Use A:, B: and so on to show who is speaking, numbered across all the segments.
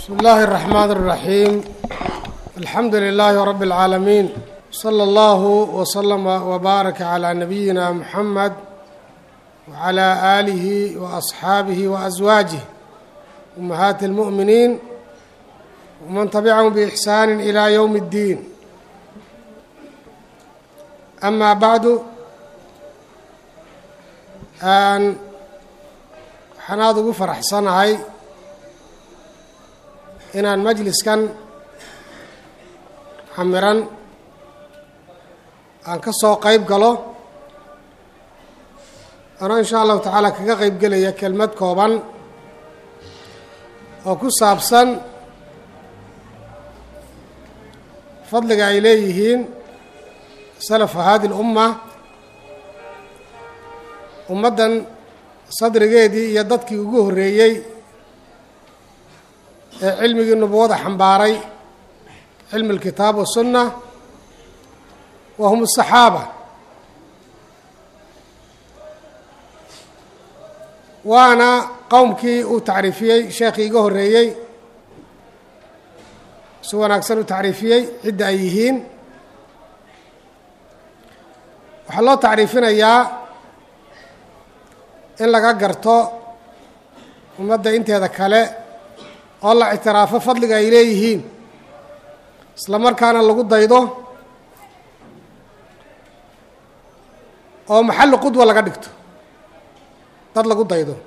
A: بسم الله الرحمن الرحيم الحمد لله رب العالمين صلى الله وسلم وبارك على نبينا محمد وعلى آله وأصحابه وأزواجه أمهات المؤمنين ومن تبعهم بإحسان إلى يوم الدين أما بعد aan waxaan aada ugu faraxsanahay inaan majliskan xamiran aan ka soo qeyb galo anoo insha allahu tacaala kaga qeyb gelaya kelmad kooban oo ku saabsan fadliga ay leeyihiin salafu hadi lumma ummaddan sadrigeedii iyo dadkii ugu horreeyey ee cilmigii nubuwada xambaaray cilmi alkitaab wasunna wa hum asaxaaba waana qowmkii uu tacriifiyey sheekhii iga horreeyey si wanaagsan u tacriifiyey cidda ay yihiin waxaa loo tacriifinayaa in laga garto ummadda inteeda kale oo la ictiraafo fadliga ay leeyihiin isla markaana lagu daydo oo maxalli qudwa laga dhigto dad lagu daydo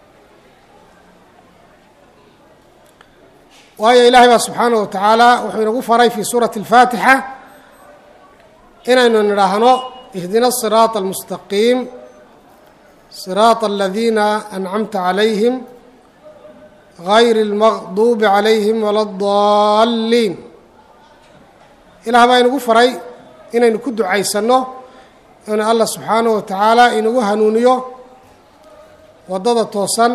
A: waayo ilaahay baa subxaanahu wa tacaala wuxuu inagu faray fii suurati alfaatixa inaynu nidhaahno ihdina asiraata almustaqiim صراط الذين أنعمت عليهم غayr المغضوب عalayهim ولا الضالين ilaah baa inagu faray inaynu ku ducaysanno inu allah subxaanaه wa tacaala inagu hanuuniyo waddada toosan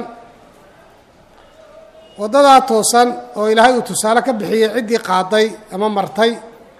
A: waddadaa toosan oo ilaahay uu tusaale ka bixiyey ciddii qaaday ama martay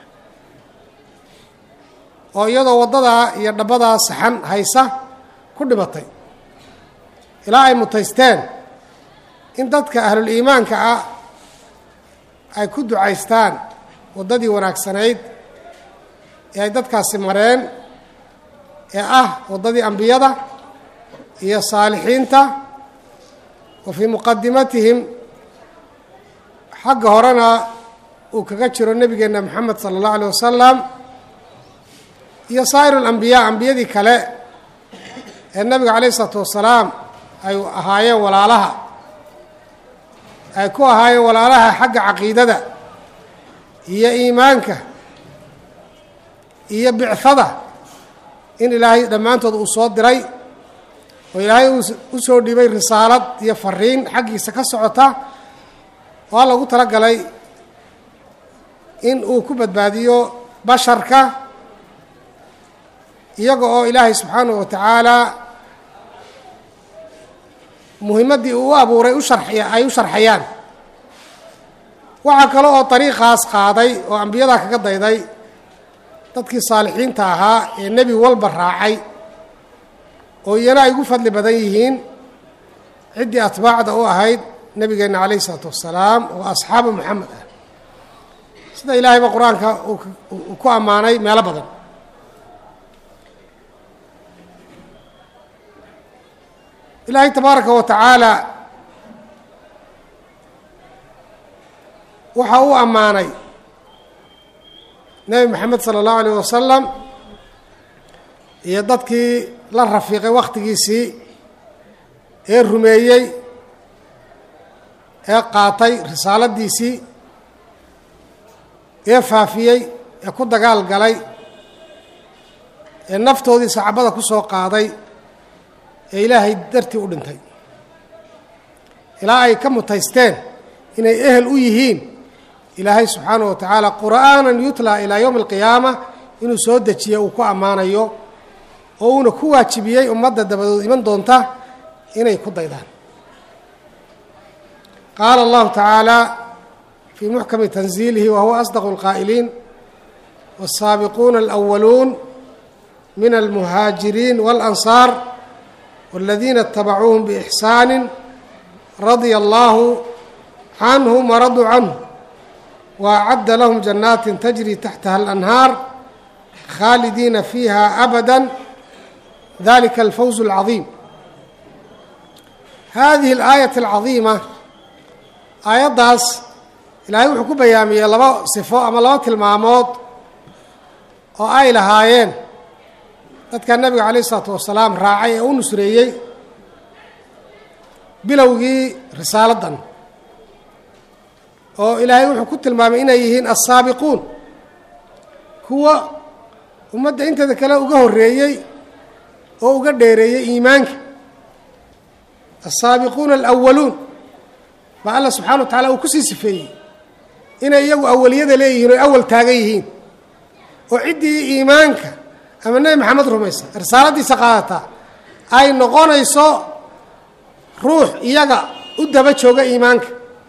A: oo iyadoo waddadaa iyo dhabbadaa saxan haysa ku dhimatay ilaa ay mutaysteen in dadka ahlul-iimaanka ah ay ku ducaystaan waddadii wanaagsanayd ee ay dadkaasi mareen ee ah waddadii ambiyada iyo saalixiinta wa fii muqadimatihim xagga horena uu kaga jiro nebigeenna moxamed sala allahu alيh wasalam iyo saa'ir alambiyaa ambiyadii kale ee nabiga calayh isalaatu wasalaam ay ahaayeen walaalaha ay ku ahaayeen walaalaha xagga caqiidada iyo iimaanka iyo bicada in ilaahay dhammaantood uu soo diray oo ilaahay u soo dhibay risaalad iyo fariin xaggiisa ka socota oo lagu tala galay in uu ku badbaadiyo basharka iyaga oo ilaahay subxaanahu wa tacaala muhimaddii uu u abuuray u sharxiya ay u sharxayaan waxaa kale oo dariiqaas qaaday oo ambiyadaa kaga dayday dadkii saalixiinta ahaa ee nebi walba raacay oo iyana ay ugu fadli badan yihiin ciddii atbaacda u ahayd nebigeenna calayhi isalaatu wassalaam oo asxaabu moxamed ah sida ilaahayba qur-aanka uu ku ammaanay meelo badan ilaahay tabaaraka wa tacaala waxa uu ammaanay nebi moxamed sala allahu alayh wasalam iyo dadkii la rafiiqay wakhtigiisii ee rumeeyey ee qaatay risaaladiisii ee faafiyey ee ku dagaal galay ee naftoodii saxaabada ku soo qaaday ee ilaahay dartii u dhintay ilaa ay ka mutaysteen inay ehel u yihiin ilaahay subxaanaه wa tacaala qur'aanan yutlaa ilaa yowmi اlqiyaama inuu soo dejiye uu ku ammaanayo oo uuna ku waajibiyey ummadda dabadood iman doonta inay ku daydaan qaala اllahu tacaala fii muxkami tanziilihi wa huwa asdaqu اlqaa'iliin wالsaabiquuna اlأwaluun min almuhaajiriin wاlansaar والذين اتبعوهم بإحسان رضي الله canhum waraduu canhu waacadda lahum janaatin tajri taxtaha alanhaar khaalidiina fiiha abada dalika alfawz اlcadiim hadihi alaayat alcadiima aayaddaas ilaahay wuxuu ku bayaamiyey laba sifo ama laba tilmaamood oo ay lahaayeen dadka nebiga calayh isalaatu wasalaam raacay ee u nusreeyey bilowgii risaaladdan oo ilaahay wuxuu ku tilmaamay inay yihiin assaabiquun kuwa ummadda inteeda kale uga horreeyey oo uga dheereeyey iimaanka assaabiquuna alawaluun baa alla subxana wa tacala uu kusii sifeeyey inay iyagu awaliyada leeyihiin oo awal taagan yihiin oo ciddii iimaanka ama nebi maxamed rumaysa risaaladiisa qaadataa ay noqonayso ruux iyaga u daba jooga iimaanka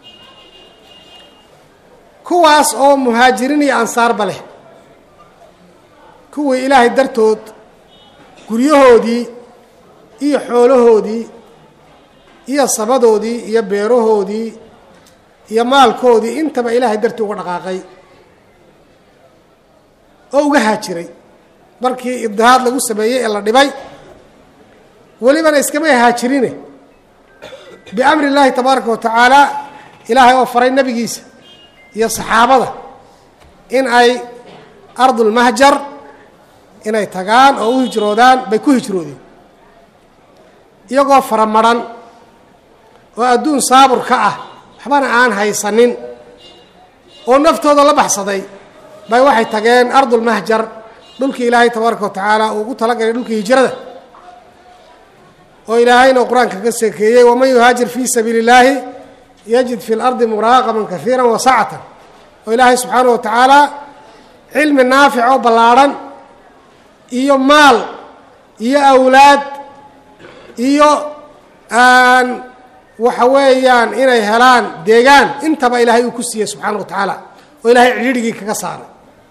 A: kuwaas oo muhaajiriin iyo ansaarba leh kuwii ilaahay dartood guryahoodii iyo xoolahoodii iyo sabadoodii iyo beerahoodii iyo maalkoodii intaba ilaahay dartii uga dhaqaaqay oo uga haajiray markii ibdihaad lagu sameeyey ee la dhibay welibana iskamay haajirine biamri illaahi tabaaraka wa tacaala ilaahay oo faray nebigiisa iyo saxaabada in ay ardulmahjar inay tagaan oo u hijroodaan bay ku hijroodeen iyagoo faramaran oo adduun saabur ka ah waxbana aan haysanin oo naftooda la baxsaday bay waxay tageen ardulmahjar dhulkii ilaahay tabaaraka wa tacaala uu ugu talagalay dhulkii hijrada oo ilaahayna qur-aanka ka seekeeyey waman yuhaajir fii sabiili illaahi yajid fi lardi muraaqaman kahiira wasacatan oo ilaahay subxaanah wa tacaala cilmi naafic oo ballaadhan iyo maal iyo awlaad iyo waxa weeyaan inay helaan deegaan intaba ilaahay uu ku siiyey subxaana wa tacaala oo ilaahay cidhirhigii kaga saaray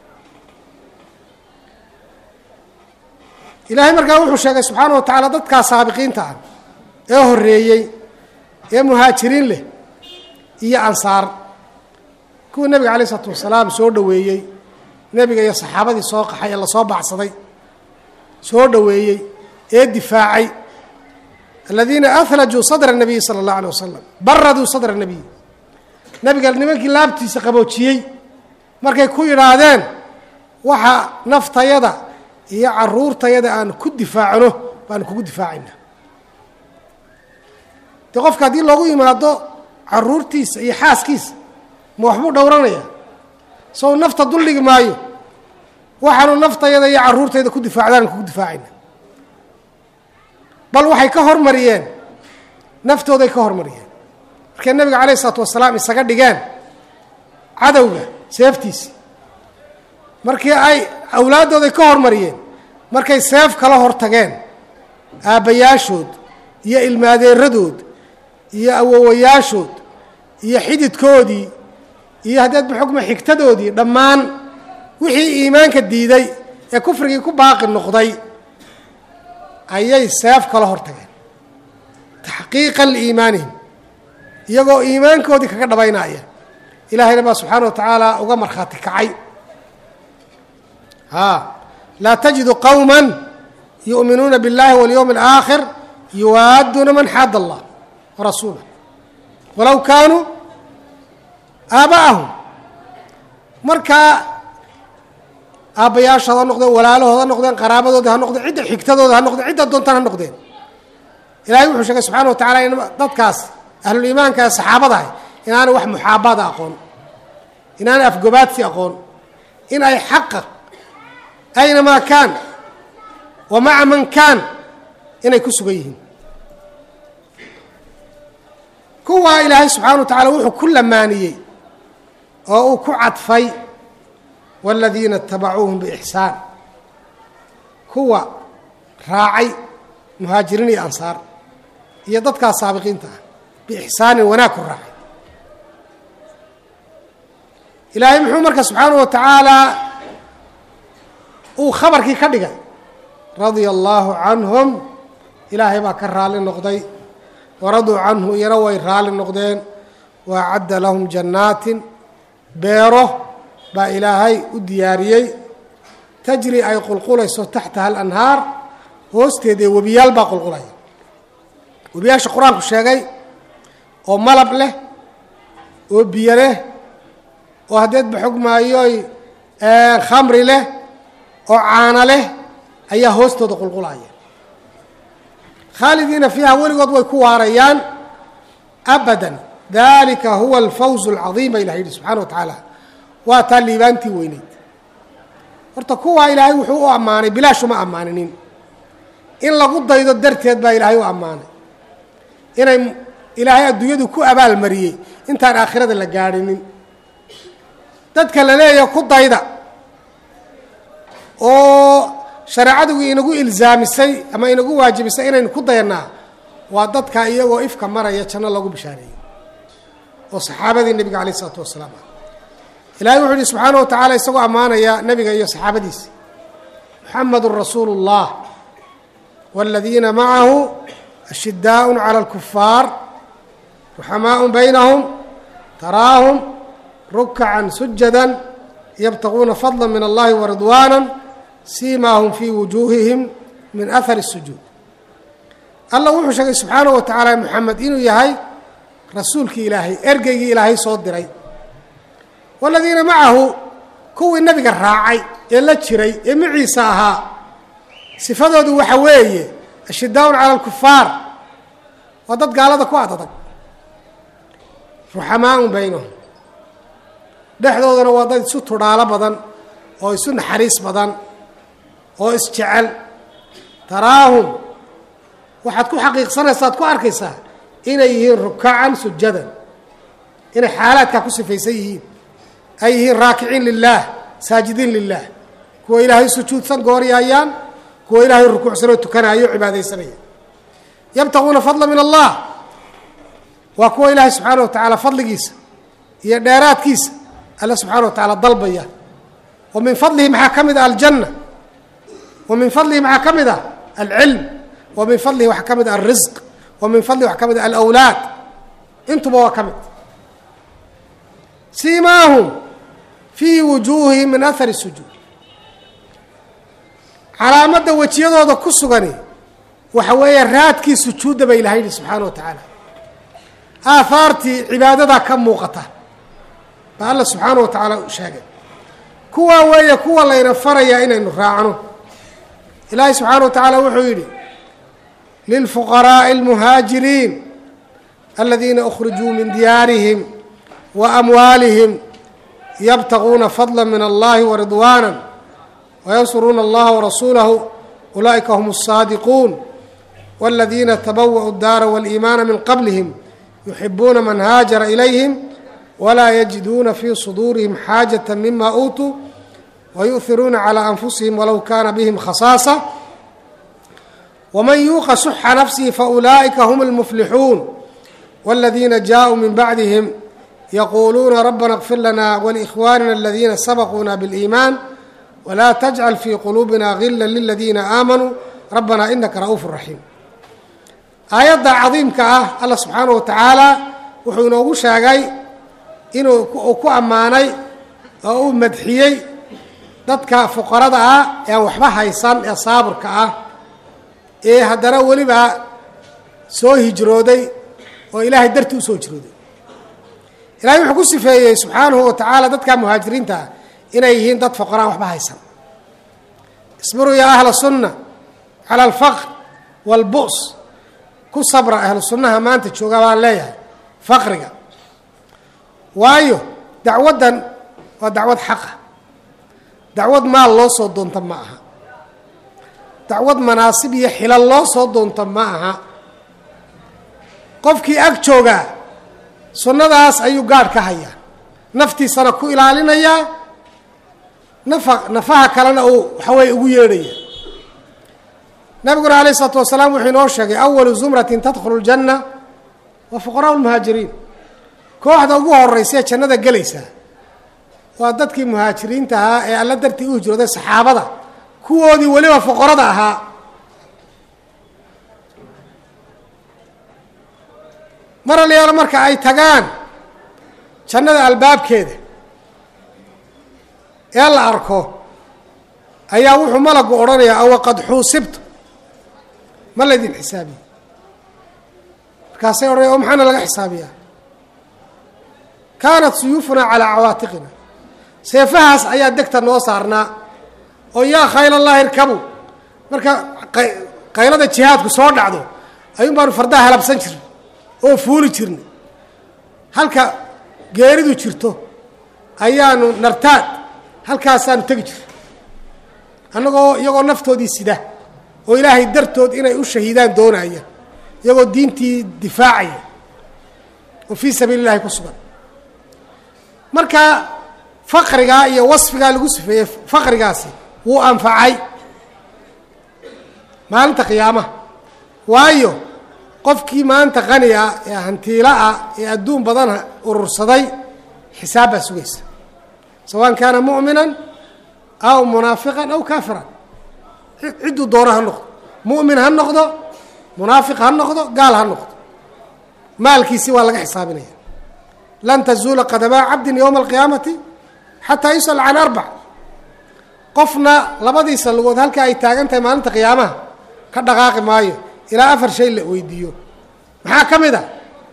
A: ilaahay markaa wuxuu sheegay subxaana wa tacaala dadkaa saabiqiinta ah ee horreeyey ee muhaajiriin leh iyo ansaar kuwa nebiga calayh isalaatu wasalaam soo dhoweeyey nebiga iyo saxaabadii soo qaxay ee lasoo baxsaday soo dhoweeyey ee difaacay aladiina ahlajuu sadra nabiyi sala allahu alay wasalam baraduu sadra nabiy nebiga nimankii laabtiisa qaboojiyey markay ku yidhaahdeen waxa naftayada iyo caruurtayada aan ku difaacno baanu kugu difaacayna dee qofka haddii loogu yimaado caruurtiisa iyo xaaskiisa ma waxbuu dhowranaya sow nafta duldhigi maayo waxaanu naftayada iyo caruurtayda ku difaacdaan kugu difaacayna bal waxay ka hormariyeen naftooday ka hormariyeen markay nebiga calayh isalaatu wasalaam isaga dhigeen cadowga seeftiisi markii ay awlaaddooday ka hormariyeen markay seef kala hor tageen aabbayaashood iyo ilmaadeeradood iyo awowayaashood iyo xididkoodii iyo haddeed baxukma xigtadoodii dhammaan wixii iimaanka diiday ee kufrigii ku baaqi noqday ayay seef kala hor tageen taxqiiqan liimaanihim iyagoo iimaankoodii kaga dhabaynaya ilaahayna baa subxaana wa tacaala uga markhaati kacay haa laa tajidu qowma yu'minuuna biاllahi walyowmi اlآakhir yuwaadduuna man xaada allah warasuulah walow kaanuu aaba'ahum markaa aabbayaashooda ha noqdeen walaalahooda ha noqdeen qaraabadooda ha noqdeen cidda xigtadooda ha noqdeen cidda doontaan ha noqdeen ilahay wuxuu sheegay subxana wa tacala in dadkaas ahluliimaanka ee saxaabadahay inaanay wax muxaabaada aqoon inaanay afgobaadsi aqoon in ay xaqa aynamaa kaan wa maca man kaan inay ku sugan yihiin kuwaa ilaahay subxana wa tacala wuxuu ku lamaaniyey oo uu ku cadfay wاladiina اtabacuuhum bixsaan kuwa raacay muhaajiriin iyo ansaar iyo dadkaas saabiqiinta ah biixsaanin wanaag ku raacay ilaahay muxuu marka subxaana wa tacaala uu khabarkii ka dhigay radia allaahu canhum ilaahay baa ka raalli noqday waraduu canhu iyana way raalli noqdeen wa acadda lahum jannaatin beero baa ilaahay u diyaariyey tajri ay qulqulayso taxtaha alanhaar hoosteeda ee webiyaal baa qulqulaya webiyaasha qur-aanku sheegay oo malab leh oo biyo leh oo haddeedba xog maayoy khamri leh oo caano leh ayaa hoostooda qulqulaya khaalidiina fiiha weligood way ku waarayaan abadan dalika huwa alfawz alcadiim ba ilah yidhi subxana wa tacaala waa taa liibaantii weyneyd horta kuwaa ilaahay wuxuu u ammaanay bilaashuma ammaaninin in lagu daydo darteed baa ilaahay u ammaanay inay ilaahay adduunyadu ku abaalmariyey intaan aakhirada la gaadhinin dadka la leeyaha ku dayda oo shareecadu inagu ilzaamisay ama inagu waajibisay inaynu ku dayanaa waa dadka iyagoo ifka maraya janno lagu bishaareeyey oo saxaabadii nebiga calayh isalaatu wasalaam ah ilahay wuxuu yihi subxaana wa tacaala isagoo ammaanaya nebiga iyo saxaabadiisa muxamedun rasuulu اllah wاladiina macahu ashidaaء calى اlkufaar ruxamaaء baynahum taraahum rukcan sujada yabtaguuna fadla min allahi waridwaana siimaahum fii wujuuhihim min ahari الsujuud allah wuxuu sheegay subxaanaه wa tacaala moxamed inuu yahay rasuulkii ilaahay ergeygii ilaahay soo diray waladiina macahu kuwii nebiga raacay ee la jiray ee maciisa ahaa sifadoodu waxa weeye ashidaaun cala alkufaar waa dad gaalada ku adadag ruxamaaun baynahum dhexdoodana waa dad isu tudhaalo badan oo isu naxariis badan oo isjecel taraahum waxaad ku xaqiiqsanaysaa ad ku arkaysaa inay yihiin rukacan sujadan inay xaalaadkaa ku sifaysan yihiin ay yihiin raakiciin lilaah saajidiin lilah kuwa ilaahay sujuudsan gooryaayaan kuwa ilaahay rukuucsanoo tukanaayo o cibaadaysanaya yabtaguuna fadla min allah waa kuwa ilaahay subxaana wa tacaala fadligiisa iyo dheeraadkiisa alle subxaana wa tacaala dalbaya wa min fadlihi maxaa ka mid ah aljanna wa min fadlihi maxaa ka mid ah alcilm wa min fadlihi waxaa ka mid ah alrisq wa min fadlihi waxaa ka mid ah alawlaad intuba waa ka mid siimaahum fii wujuuhihim min ahari sujuud calaamadda wejiyadooda ku sugani waxa weeye raadkii sujuudda ba ilahay yihi subxaana wa tacaala aahaartii cibaadadaa ka muuqata baa alla subxaana wa tacaala sheegay kuwaa weeye kuwa layna farayaa inaynu raacno ilaahay subxaana wa tacaala wuxuu yidhi lilfuqaraaءi اlmuhaajiriin aladiina أkhrijuu min diyaarihim wa amwaalihim yabtaguuna fadla min allahi waridwaana wayansuruuna allaha warasuulahu ulaa'ika hum الsaadiquun wاladiina tabawa'u اdaara wاliimaana min qablihim yuxibuuna man haajara ilayhim walaa yajiduuna fii suduurihim xaajaة mima uutuu wayuhiruuna calى anfusihim walow kaana bihim khasaasa wman yuuqa suxa nafsihi faulaa'ika hum اlmuflixuun wاladiina jaaءuu min bacdihim yaquuluuna rabbana اغfir lana wlikhwaanina aladiina sabaquuna bاliimaan wlaa tajcal fii quluubina gila liladiina aamanuu rabbana inaka ra'uuf raxiim aayadda cadiimka ah alla subxaanaه wa tacaala wuxuu inoogu sheegay inuu uu ku ammaanay oo uu madxiyey dadka fuqarada ah ee aan waxba haysan ee saaburka ah ee haddana weliba soo hijrooday oo ilaahay dartii u soo hijrooday ilahay wuxuu ku sifeeyey subxaanahu wa tacaala dadka muhaajiriinta ah inay yihiin dad foqoraan waxba haysan isbiruu yaa ahla sunna cala alfaqr waalbu's ku sabra ahlu sunnaha maanta jooga baan leeyahay faqriga waayo dacwaddan waa dacwad xaqa dacwad maal loo soo doonta ma aha dacwad manaasib iyo xilal loo soo doonto ma aha qofkii ag joogaa sunnadaas ayuu gaadh ka hayaa naftiisana ku ilaalinayaa nafa nafaha kalena uu waxaweye ugu yeedhaya nabiguna alayh isalaatu wasalaam wuxuu inoo sheegay awalu zumratin tadkhulu ljanna waa fuqaraa lmuhaajiriin kooxda ugu horeysaee jannada gelaysaa waa dadkii muhaajiriinta ahaa ee alla dartii u hijrooday saxaabada kuwoodii weliba foqorada ahaa mar aliyaalo marka ay tagaan jannada albaabkeeda ee la arko ayaa wuxuu malagu odhanayaa awa qad xuusibtu ma laydin xisaabiye markaasay odhanaya o maxaana laga xisaabiyaa kaanat suyuufunaa calaa cawaatiqina seefahaas ayaa degta noo saarnaa oo yaa khayl allahi irkabu marka qaylada jihaadku soo dhacdo ayuun baanu fardaha halabsan jirnay oo fuuli jirnay halka geeridu jirto ayaanu nartaad halkaasaanu tegi jirnay annagoo iyagoo naftoodii sida oo ilaahay dartood inay u shahiidaan doonaya iyagoo diintii difaacaya oo fii sabiili illahi ku sugan marka faqrigaa iyo wasfigaa lagu sifeeyey faqrigaasi wuu anfacay maalinta qiyaamaha waayo qofkii maanta qani ah ee hantiila ah ee adduun badan urursaday xisaab baa sugaysa sawaan kaana mu'minan aw munaafiqan aw kaafiran cidduu doono ha noqdo mu'min ha noqdo munaafiq ha noqdo gaal ha noqdo maalkiisii waa laga xisaabinaya lan tazuula qadamaa cabdin yowma alqiyaamati xataa yusal can arbac qofna labadiisa lugood halka ay taagan tahay maalinta qiyaamaha ka dhaqaaqi maayo ilaa afar shay la weydiiyo maxaa ka mid a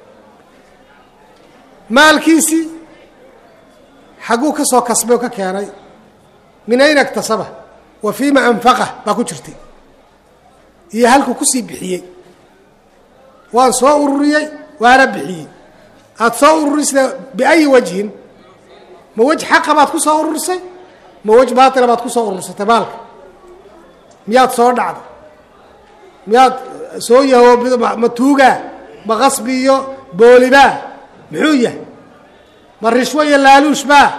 A: maalkiisii xagguu ka soo kasbay oo ka keenay min ayna iktasaba wa fiima anfaqah baa ku jirtay iyo halkuu kusii bixiyey waan soo ururiyey waana bixiyey aada soo ururisay biayi wajhin ma wej xaqa baad ku soo ururisay ma wej baatila baad ku soo urursatay maalka miyaad soo dhacday miyaad soo yahoobido ma tuugaa ma qasbi iyo boolibaa muxuu yahay ma rishwo iyo laaluushbaa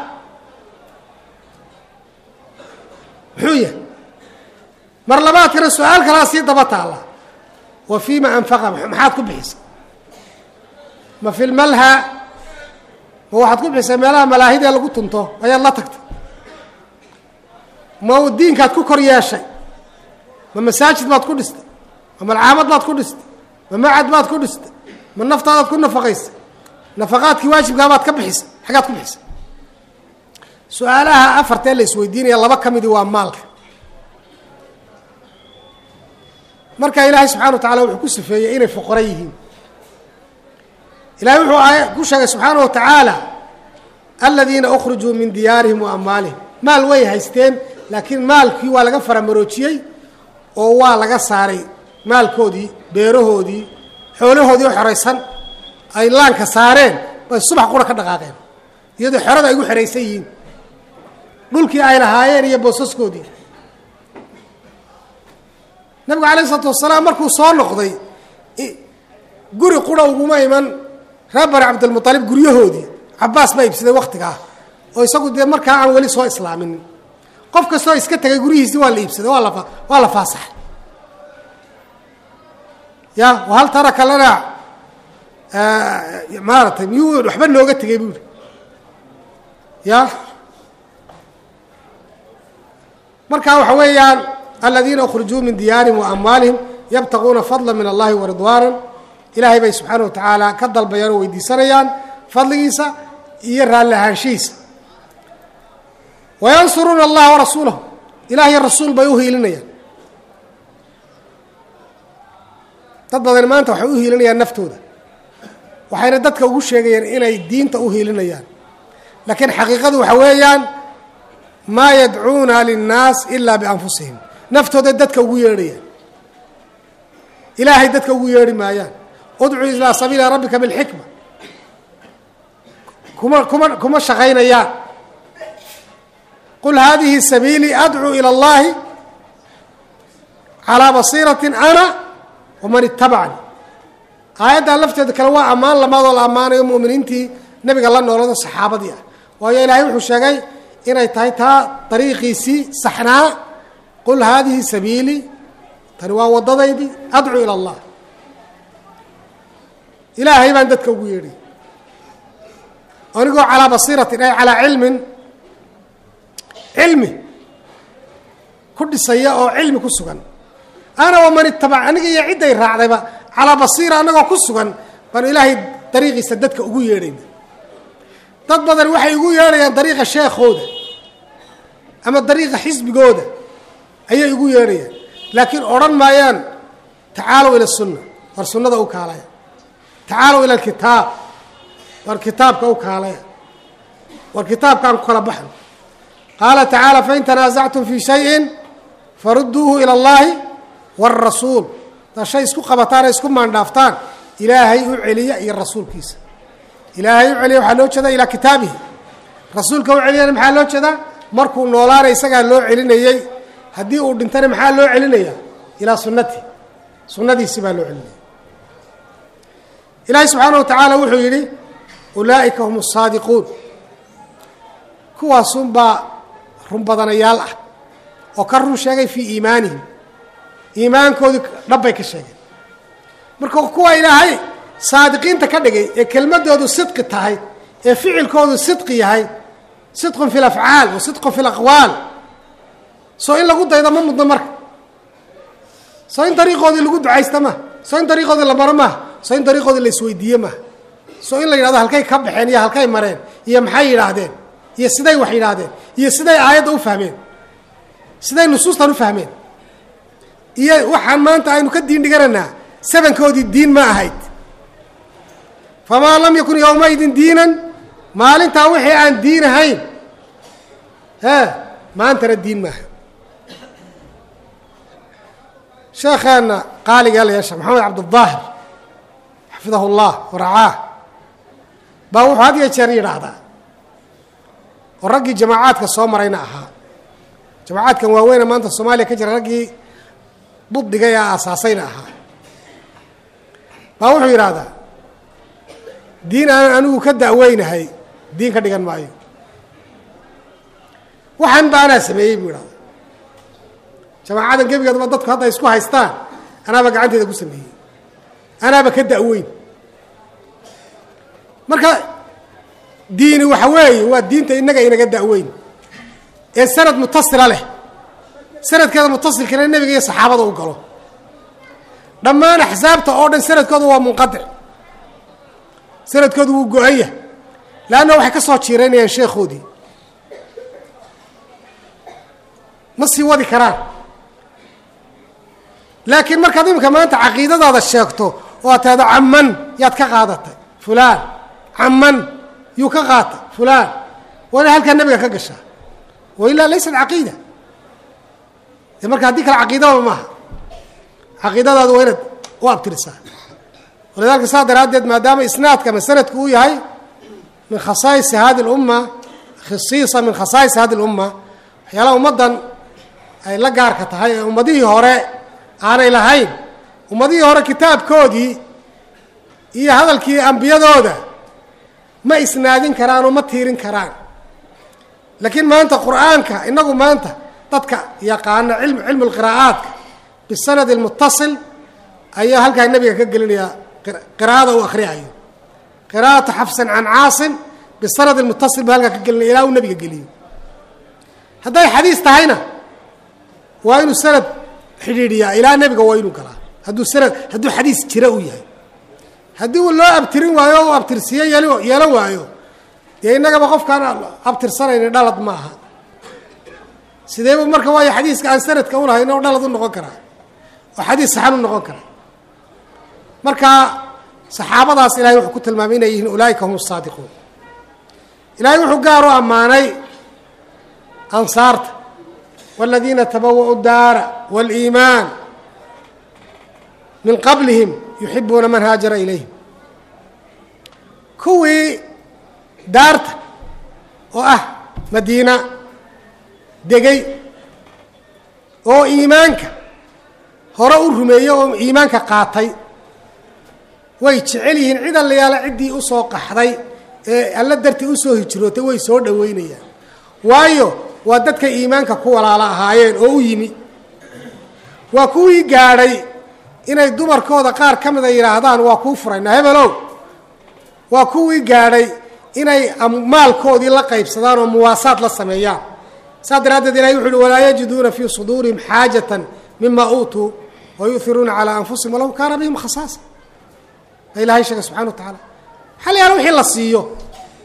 A: muxuu yahay mar labaadkana su-aal kalaa sii daba taalla wa fiima anfaqa maxaad ku bixisay ma fi lmalha ma waxaad ku bixisay meelaha malaahidee lagu tunto ayaad la tagtay ma diinkaad ku kor yeeshay ma masaajid baad ku dhistay ma malcaamad baad ku dhistay ma macad baad ku dhistay ma naftaadaad ku nafaqaysay nafaqaadkii waajibkaabaad ka bixisay xaggaad ku bixisay su-aalaha afartee la isweydiinaya laba ka midii waa maalka marka ilaahay subxana wa tacala wuxuu ku sifeeyey inay foqoran yihiin ilahay wuxuu aay ku sheegay subxaana wa tacaala aladiina ukrijuu min diyaarihim wa amwaalihim maal way haysteen laakiin maalkii waa laga faramaroojiyey oo waa laga saaray maalkoodii beerahoodii xoolahoodii oo xoraysan ay laanka saareen bay subax qura ka dhaqaaqeen iyadoo xorada ay gu xeraysan yihiin dhulkii ay lahaayeen iyo boosaskoodii nabigu alayh isalaatu wasalaam markuu soo noqday guri qura uguma iman reer bani cabdilmualib guryahoodii cabaas baa iibsaday waktigaa oo isagu dee markaa aan weli soo islaaminin qof kastoo iska tegay guryihiisii waa la iibsaday waa la waa la faasaxay ya hal taraka lana maaratay miyuu waxba nooga tegay buuri ya marka waxa weeyaan aladiina ukrijuu min diyaarihim wa amwaalihim yabtaquuna fadla min allahi wa ridwaana ilaahay bay subxaana wa tacaala ka dalbayaan oo weydiisanayaan fadligiisa iyo raalli ahaanshihiisa wayansuruuna allaha warasuulahu ilahiyo rasuul bay u hiilinayaan dad badan maanta waxay u hiilinayaan naftooda waxayna dadka ugu sheegayaan inay diinta u hiilinayaan laakiin xaqiiqadu waxa weeyaan maa yadcuuna linnaas ilaa bianfusihim naftooda dadka ugu yeedhayaan ilaahay dadka ugu yeedhi maayaan udcuu ilaa sabiili rabbika bilxikma kuma kuma kuma shaqaynayaan qul haadihi sabiilii adcuu ila اllahi calىa basiirati ana waman itabacani aayaddan lafteeda kale waa ammaan lamaadoo la ammaanayo mu'miniintii nebiga la noolado saxaabadii ah waayo ilaahay wuxuu sheegay inay tahay taa dariiqiisii saxnaa qul haadihi sabiilii tani waa waddadaydii adcuu ila allah ilaahay baan dadka ugu yeedhay anigoo calaa basiiratin ay calaa cilmin cilmi ku dhisaya oo cilmi ku sugan ana waman itabac aniga iyo cidday raacdayba calaa basiira annagoo ku sugan baanu ilaahay dariiqiisa dadka ugu yeedhayna dad badan waxay ugu yeedhayaan dariiqa sheekhooda ama dariiqa xisbigooda ayay ugu yeedhayaan laakiin odhan maayaan tacaalow ila sunna war sunnada u kaalaya tacaalow ila alkitaab war kitaabka u kaalaya war kitaabkaan ku kala baxno qaala tacaala fain tanaasactum fii shayin farudduuhu ila allahi wاrasuul daa shay isku qabataan ee isku maandhaaftaan ilaahay u celiya iyo rasuulkiisa ilaahay u celiya waxaa loo jeedaa ilaa kitaabihi rasuulka u celiyana maxaa loo jeedaa markuu noolaana isagaa loo celinayey haddii uu dhintana maxaa loo celinaya ilaa sunnati sunnadiisi baa loo celinaya ilaahay subxaana wa tacaala wuxuu yidhi ulaa'ika hum asaadiquun kuwaasunbaa run badanayaal ah oo ka run sheegay fii iimaanihim iimaankoodii dhabbay ka sheegeen marka kuwa ilaahay saadiqiinta ka dhigay ee kelmadoodu sidqi tahay ee ficilkoodu sidqi yahay sidqun fi lafcaal wa sidqun fi laqwaal soo in lagu daydo ma mudno marka soo in dariiqoodii lagu ducaysta maha soo in dariiqoodii la maro maaha soo in dariiqoodii la isweydiiye maaha soo in la yidhahdo halkay ka baxeen iyo halkay mareen iyo maxay yidhaahdeen iyo siday wax yidhaahdeen iyo siday aayadda u fahmeen siday nusuustan u fahmeen iyo waxaan maanta aynu ka diin dhiganaynaa sabankoodii diin ma ahayd famaa lam yakun yowmaidin diinan maalintaa wixii aan diin ahayn e maantana diin maaha sheekheena qaaliga la yeesha maxamed cabdالظaahir xafidahu اllah waracaah baa wuxuu had iyo jeer yidhaahdaa oo raggii jamaacaadka soo marayna ahaa jamaacaadkan waaweyne maanta soomaaliya ka jira raggii buddiga ee aasaasayna ahaa baa wuxuu yidhaahdaa diin aan anigu ka da'weynahay diin ka dhigan maayo waxaan ba anaa sameeyey buu yidhahda jamaacadan gebigeedaba dadku hadda isku haystaan anaaba gacanteeda ku sameeyey anaaba ka da'weyn marka diini waxa weeye waa diinta innaga inaga da'weyn ee sanad mutasila leh sanadkeeda mutasilkana nebiga iyo saxaabada u galo dhammaan axsaabta oo dhan sanadkooda waa munqadic sanadkoodu wuu go-an yahay leanna waxay ka soo jiiraynayaan sheekhoodii ma sii wadi karaan laakiin markaad iminka maanta caqiidadaada sheegto oo aad tahdo caman yaad ka qaadatay fulaan caman yuu ka qaatay fulaan waa inay halkaa nebiga ka gashaa wa ilaa laysat caqiida de marka haddii kale caqiidaba maaha caqiidadaadu waa inaad u abtirisaa walidalika saa daraaddeed maadaama isnaadka ama sanadku uu yahay min khasaa'isi hadi اlumma khisiisa min khasaa'is hadi اlumma waxyaalaha ummaddan ay la gaarka tahay ee ummadihii hore aanay lahayn ummadihii hore kitaabkoodii iyo hadalkii ambiyadooda ma isnaadin karaan oo ma tiirin karaan laakiin maanta qur'aanka inagu maanta dadka yaqaana ilm cilmu lqiraa'aadka bisanadi lmutasil ayaa halkaa nebiga ka gelinayaa qiraa'ada uu akhriyayo qiraa'atu xafsan can caasim bisanadi lmutasil baa halkaa ka gelinaya ilaa uu nebiga geliyo hadday xadiis tahayna waa inuu sanad xidhiidhiyaa ilaa nebiga waa inuu galaa hadduu sanad hadduu xadiis jira uu yahay haddii uu loo abtirin waayo o u abtirsiiye yel yeelan waayo dee innagaba qofkaan abtirsanayni dhalad ma aha sideebu marka waayo xadiiska aan sanadka ulahayn oo dhalad u noqon karaa oo xadiis saxan u noqon karaa marka saxaabadaas ilahay wuxuu ku tilmaamay inay yihiin ulaa'ika hum asaadiquun ilaahay wuxuu gaar u ammaanay ansaarta والذيina تbawأوا الdaara والإimaan min qablihim yuxibuuna man haajara ilayhim kuwii daarta oo ah madiina degay oo iimaanka hore u rumeeyey oo iimaanka qaatay way jecel yihiin cid allayaala ciddii u soo qaxday ee alla dartii usoo hijrootay way soo dhoweynayaan waayo waa dadka iimaanka ku walaalo ahaayeen oo u yimi waa kuwii gaadhay inay dumarkooda qaar ka mida yidhaahdaan waa kuu furaynaa hebelow waa kuwii gaadhay inay maalkoodii la qaybsadaan oo muwaasaad la sameeyaan saas daraaddeed ilahay wuxu uhi walaa yajiduuna fii suduurihim xaajatan mima uutuu wa yu'iruuna calaa anfusihim walow kaana bihim khasaasa baa ilahay sheegay subxana wa tacaala waxaa la yaala wixii la siiyo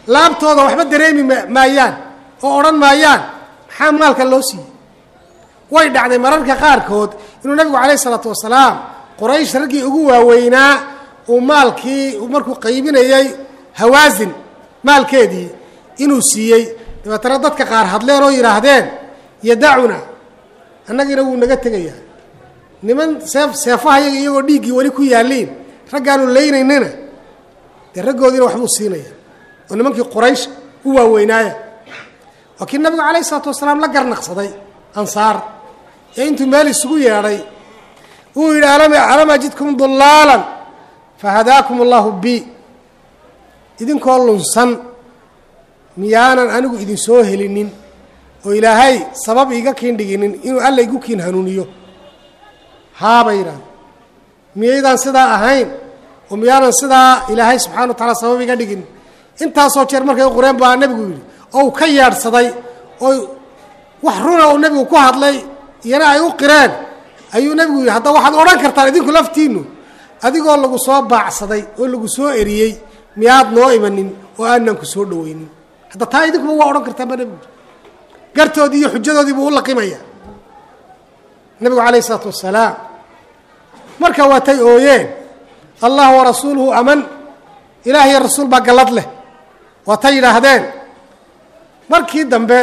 A: laabtooda waxba dareemi maayaan oo odhan maayaan maxaa maalka loo siiyey way dhacday mararka qaarkood inuu nabigu calayh isalaatu wasalaam qoraysh raggii ugu waaweynaa uu maalkii markuu qaybinayey hawaasin maalkeedii inuu siiyey dabeetana dadka qaar hadleen oo yidhaahdeen yadacuna annagina wuu naga tegayaa niman seef seefahayaga iyagoo dhiiggii weli ku yaalliin raggaanu laynaynana dee raggoodiina waxbuu siinaya oo nimankii quraysh u waaweynaaya waa kii nabigu calayh isalaatu wasalaam la garnaqsaday ansaar ee intuu meel isugu yeedhay uu yidhi alam ajidkum dulaalan fahadaakum allahu bi idinkoo lunsan miyaanan anigu idin soo helinin oo ilaahay sabab iiga kiin dhiginin inuu alla igu kiin hanuuniyo haabay yidhahda miyaydaan sidaa ahayn oo miyaanan sidaa ilaahay subxana wa taala sabab iga dhigin intaasoo jeer markay u qoreen baa nebigu yidhi oo uu ka yeedhsaday oo wax runa uu nebigu ku hadlay iyana ay u qireen ayuu nebigu yidhi hadda waxaad odhan kartaan idinku laftiinnu adigoo lagu soo baacsaday oo lagu soo eriyey miyaad noo imanin oo aanan ku soo dhoweynin hadda taa idinkuba waa odhan kartaanba nebigu gartoodii iyo xujadoodii buu u laqimaya nebigu calayh isalaatu wasalaam marka waatay ooyeen allah wa rasuuluhu aman ilaah iyo rasuul baa gallad leh waatay yidhaahdeen markii dambe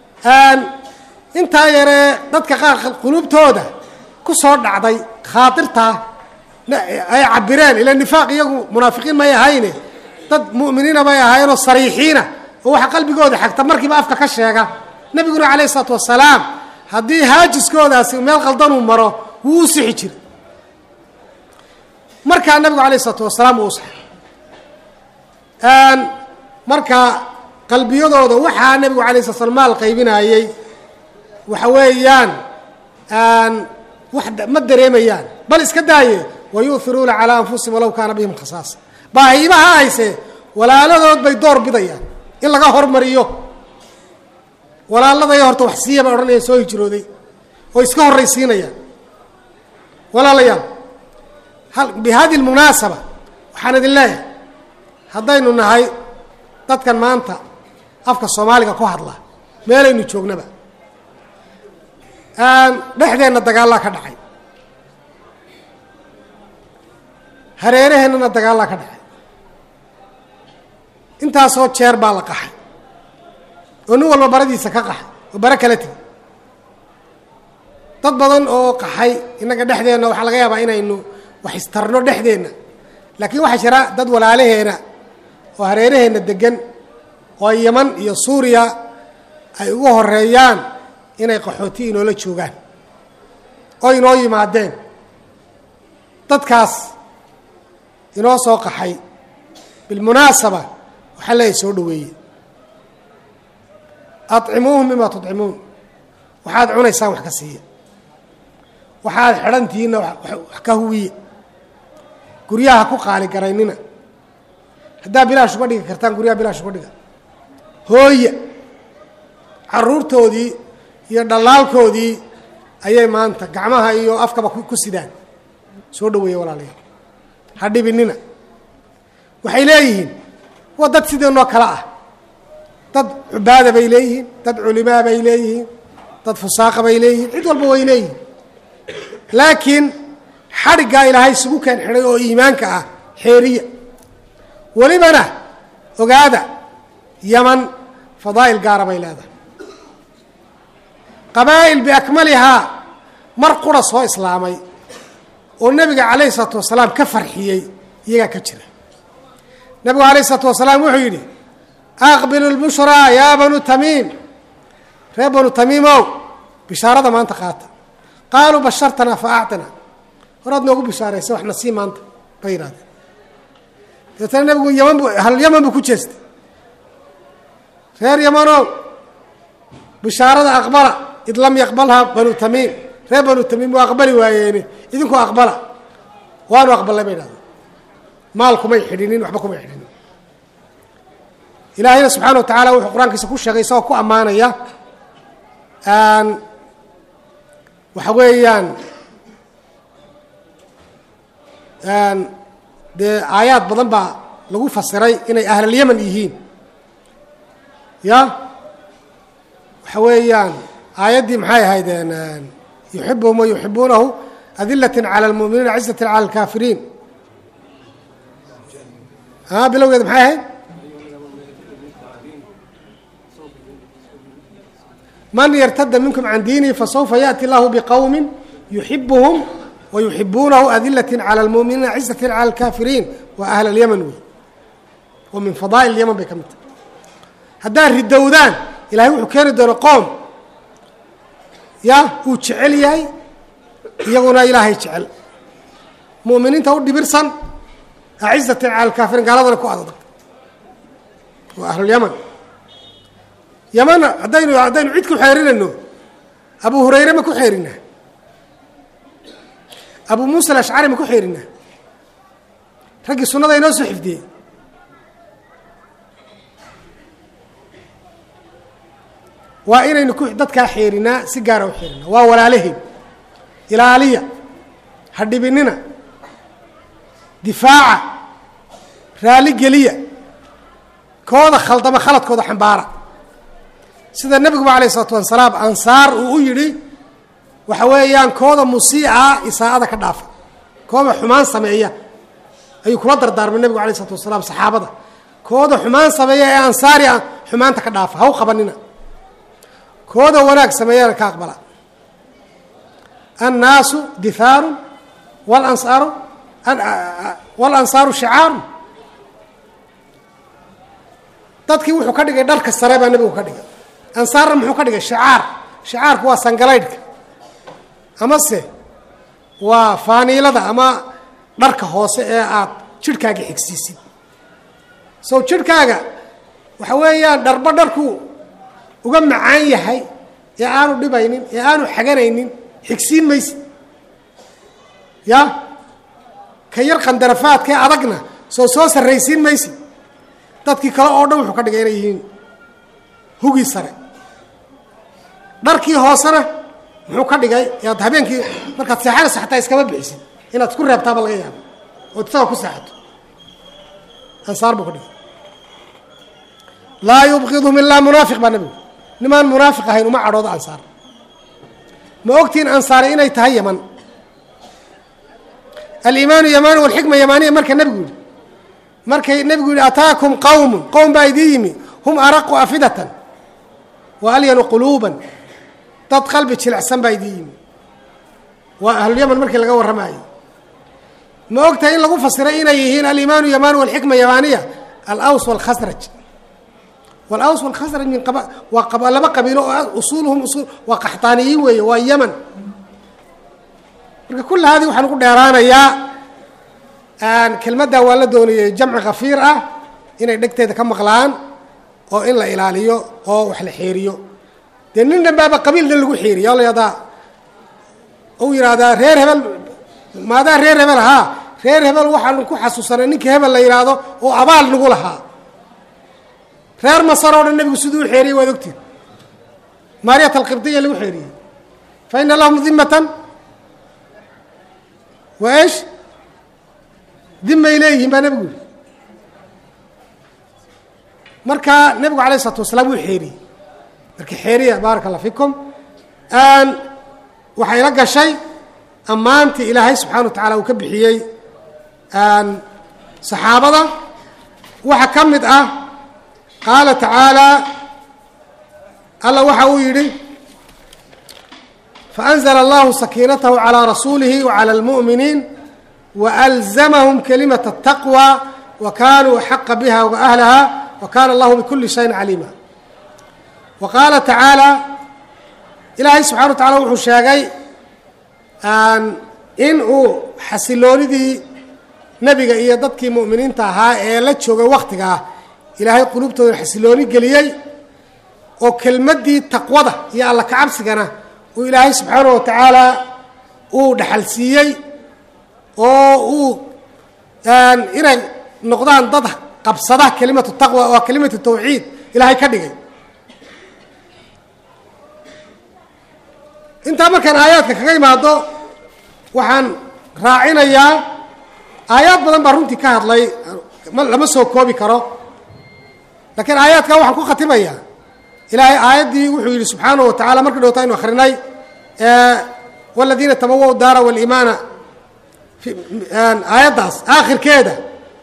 A: intaa yaree dadka qaar quluubtooda ku soo dhacday khaatirtaa ay cabireen ila nifaaq iyagu munaafiqiin may ahayne dad mu'miniina may ahaayeenoo sariixiina oo waxa qalbigooda xagta markiiba afka ka sheega nebiguna calayh isalaatu wasalaam haddii haajiskoodaasi meel qaldanuu maro wuu u sixi jiray markaa nebigu calayh isalaatu wasalaam uu saxay marka qalbiyadooda waxaa nebigu alay sla slam maal qaybinaayey waxa weeyaan wax ma dareemayaan bal iska daaye wayu'iruuna calaa anfusihim walow kaana bihim khasaasa baahiibaha hayse walaaladood bay door bidayaan in laga hormariyo walaaladaya horta wax siiya bay odhanayaan soo hijrooday oo iska horraysiinayaan walaalayaal bi hadi lmunaasaba waxaan idin leeyahay haddaynu nahay dadkan maanta afka soomaaliga ku hadla meelaynu joognaba dhexdeenna dagaallaa ka dhacay hareeraheennana dagaallaa ka dhacay intaasoo jeer baa la qaxay oo nin walba baradiisa ka qaxay oo bare kala tegi dad badan oo qaxay innaga dhexdeenna waxaa laga yaabaa inaynu wax istarno dhexdeenna laakiin waxaa jira dad walaalaheena oo hareeraheenna degan oo yaman iyo suuriya ay ugu horeeyaan inay qaxooti inoola joogaan oo inoo yimaadeen dadkaas inoo soo qaxay bilmunaasaba waxaa leeyahy soo dhoweeye adcimuuhum bima tudcimuun waxaad cunaysaan wax ka siiya waxaad xidhantihiinna wax ka huwiye guryaha ku qaali garaynina haddaa bilaash uga dhigi kartaan guryaha bilaash uga dhiga hooya caruurtoodii iyo dhallaalkoodii ayay maanta gacmaha iyo afkaba ku sidaan soo dhoweeya walaalayaal ha dhibinina waxay leeyihiin waa dad sideenoo kale ah dad cubaada bay leeyihiin dad culimaa bay leeyihiin dad fusaaqa bay leeyihiin cid walba way leeyihiin laakiin xadhiggaa ilaahay isugu keen xidhay oo iimaanka ah xeeriya welibana ogaada yaman fadaa'il gaara bay leedahay qabaa'il biakmalihaa mar qura soo islaamay oo nebiga calayhi isalaatu wasalaam ka farxiyey iyagaa ka jira nebigu calayh isalaatu wasalaam wuxuu yidhi aqbilu lbushraa yaa banu tamiim reer banu tamiimow bishaarada maanta qaata qaaluu bashartanaa fa actina horaad noogu bishaaraysa waxna sii maanta bay yidhahdeen dabeetana nebigu yaman bu hal yaman buu ku jeestay reer yamanow bishaarada aqbala id lam yaqbalhaa banu tamiim reer banu tamiim waa aqbali waayeene idinku aqbala waanu aqbalnay bay idhahdeen maal kumay xidhinin waxba kumay xidhinin ilaahayna subxaana wa tacaala wuxuu qur-aankiisa ku sheegay isagoo ku ammaanaya waxa weeyaan dee aayaad badan baa lagu fasiray inay ahlulyaman yihiin ya waxa weeyaan aayaddii maxay ahayd yuxibuhum wa yuxibuunahu adilatin cala almu'miniina cizatin cala alkaafiriin a bilowgeeda maxay ahayd man yartada minkum can diinihi fasawfa yaأti lahu bqowmi yuxibuhum wa yuxibuunahu adilatin cala almu'miniina cizatin cala alkaafiriin waa ahl alyaman wey oo min fadaa'il yaman bay ka mid tahay haddaad ridowdaan ilahay wuxuu keeni doona qoom ya uu jecel yahay iyaguna ilaahay jecel mu'miniinta u dhibirsan acizatin cala alkaafiriin gaaladana ku adag waa ahlulyaman yaman haddaynu haddaynu cid ku xeerinayno abu hurayre ma ku xeerinaa abu muusa alashcari ma ku xeerinaa raggii sunnada inoo soo xifdiyey waa inaynu ku dadkaa xeerinaa si gaara u xeerinaa waa walaalaheen ilaaliya ha dhibinina difaaca raali geliya kooda khaldama khaladkooda xambaara sida nebiguba alayh isalaatu wasalaam ansaar uu u yidhi waxa weeyaan kooda musiica isaa'ada ka dhaafa kooda xumaan sameeya ayuu kula dardaarmay nebigu alay isalatu wasalaam saxaabada kooda xumaan sameeya ee ansaari ah xumaanta ka dhaafa ha u qabanina kooda wanaag sameeyana ka aqbala annaasu dihaaru walansaaru walansaaru shicaaru dadkii wuxuu ka dhigay dharka sare baa nebigu ka dhigay ansaarna muxuu ka dhigay shicaar shicaarku waa sangalaydhka amase waa faaniilada ama dharka hoose ee aad jidhkaaga xigsiisid sow jidhkaaga waxa weeyaan dharba dharku uga macaan yahay ee aanu dhibaynin ee aanu xaganaynin xigsiin maysid ya ka yar qandarafaadka ee adagna soo soo sarraysiin maysid dadkii kale oo dhan wuxuu ka dhigay inay yihiin hugii sare dharkii hoosena muxuu ka dhigay yaad habeenkii markaad seexanaysa xataa iskama bixisid inaad isku reebtaaba laga yaabo ood isaga ku seexato ansaar buu ka dhigay laa yubqidhum ilaa munaafiq baa nebigu nimaan munaafiq ahayn uma cadhoodo ansaar ma ogtiin ansaare inay tahay yaman aliimaanu yamaani walxikma yamaaniya marka nebigu yihi markay nebigu yihi ataakum qowmun qowm baa idiin yimi hum araqu afidatan wa alyanu quluuban dad qalbi jilicsan baa idiin yimi waa ahlulyaman markii laga warramayo ma og tahay in lagu fasiray inay yihiin aliimaanu yamaani walxikma yamaaniya alaws walkhasraj walaws walkhasraj min waa laba qabiilo oo usuuluhum usul waa qaxtaaniyiin weeye waa yaman marka kulla haadii waxaan ugu dheeraanayaa kelmaddaa waa la doonayay jamci khafiir ah inay dhegteeda ka maqlaan oo in la ilaaliyo oo wax la xeeriyo dee nin dhanbaaba qabiil dhan lagu xeeriya o la yahdaa u yidhaahdaa reer hebel maadaa reer hebel ahaa reer hebel waxaanu ku xasuusanay ninka hebel la yidhaahdo oo abaal nagu lahaa reer masar oo dhan nebigu siduu u xeeriyey waad ogtiin maariyat alqibdiya lagu xeeriyey fa ina lahum dimatan wa esh dimay leeyihiin baa nebigu yihi marka nebigu alayh isalaatu wasalaam wuu xeeriyey marka xeeriya baaraka allah fikum waxay la gashay ammaantii ilaahay subxana wa tacaala uu ka bixiyey saxaabada waxaa ka mid ah qaala tacaala alla waxa uu yidhi faأnzla allahu sakiinatahu calىa rasuulihi wacalى اlmuؤminiin wأlzamahum kalimaة الtaqwى wakanuu axaqa biha waahlaha wakana allahu bikuli shayin caliima wa qaala tacaala ilaahay subxana wa tacala wuxuu sheegay in uu xasiloonidii nebiga iyo dadkii mu'miniinta ahaa ee la joogay wakhtigaa ilaahay qulubtooda xasilooni geliyey oo kelmaddii taqwada iyo alla kacabsigana uu ilaahay subxaanahu wa tacaala uu dhaxalsiiyey oo uu inay noqdaan dad qabsada kelimatu taqwa oo kelimatu tawxiid ilaahay ka dhigay intaa markaan aayaadka kaga imaado waxaan raacinayaa aayaad badan baa runtii ka hadlay lama soo koobi karo laakiin aayaadka waxaan ku khatimayaa ilaahay aayaddii wuxuu yidhi subxaanahu wa tacala markii dhowta aynu akhrinay waladiina tabawow daara waliimaana aayaddaas aakhirkeeda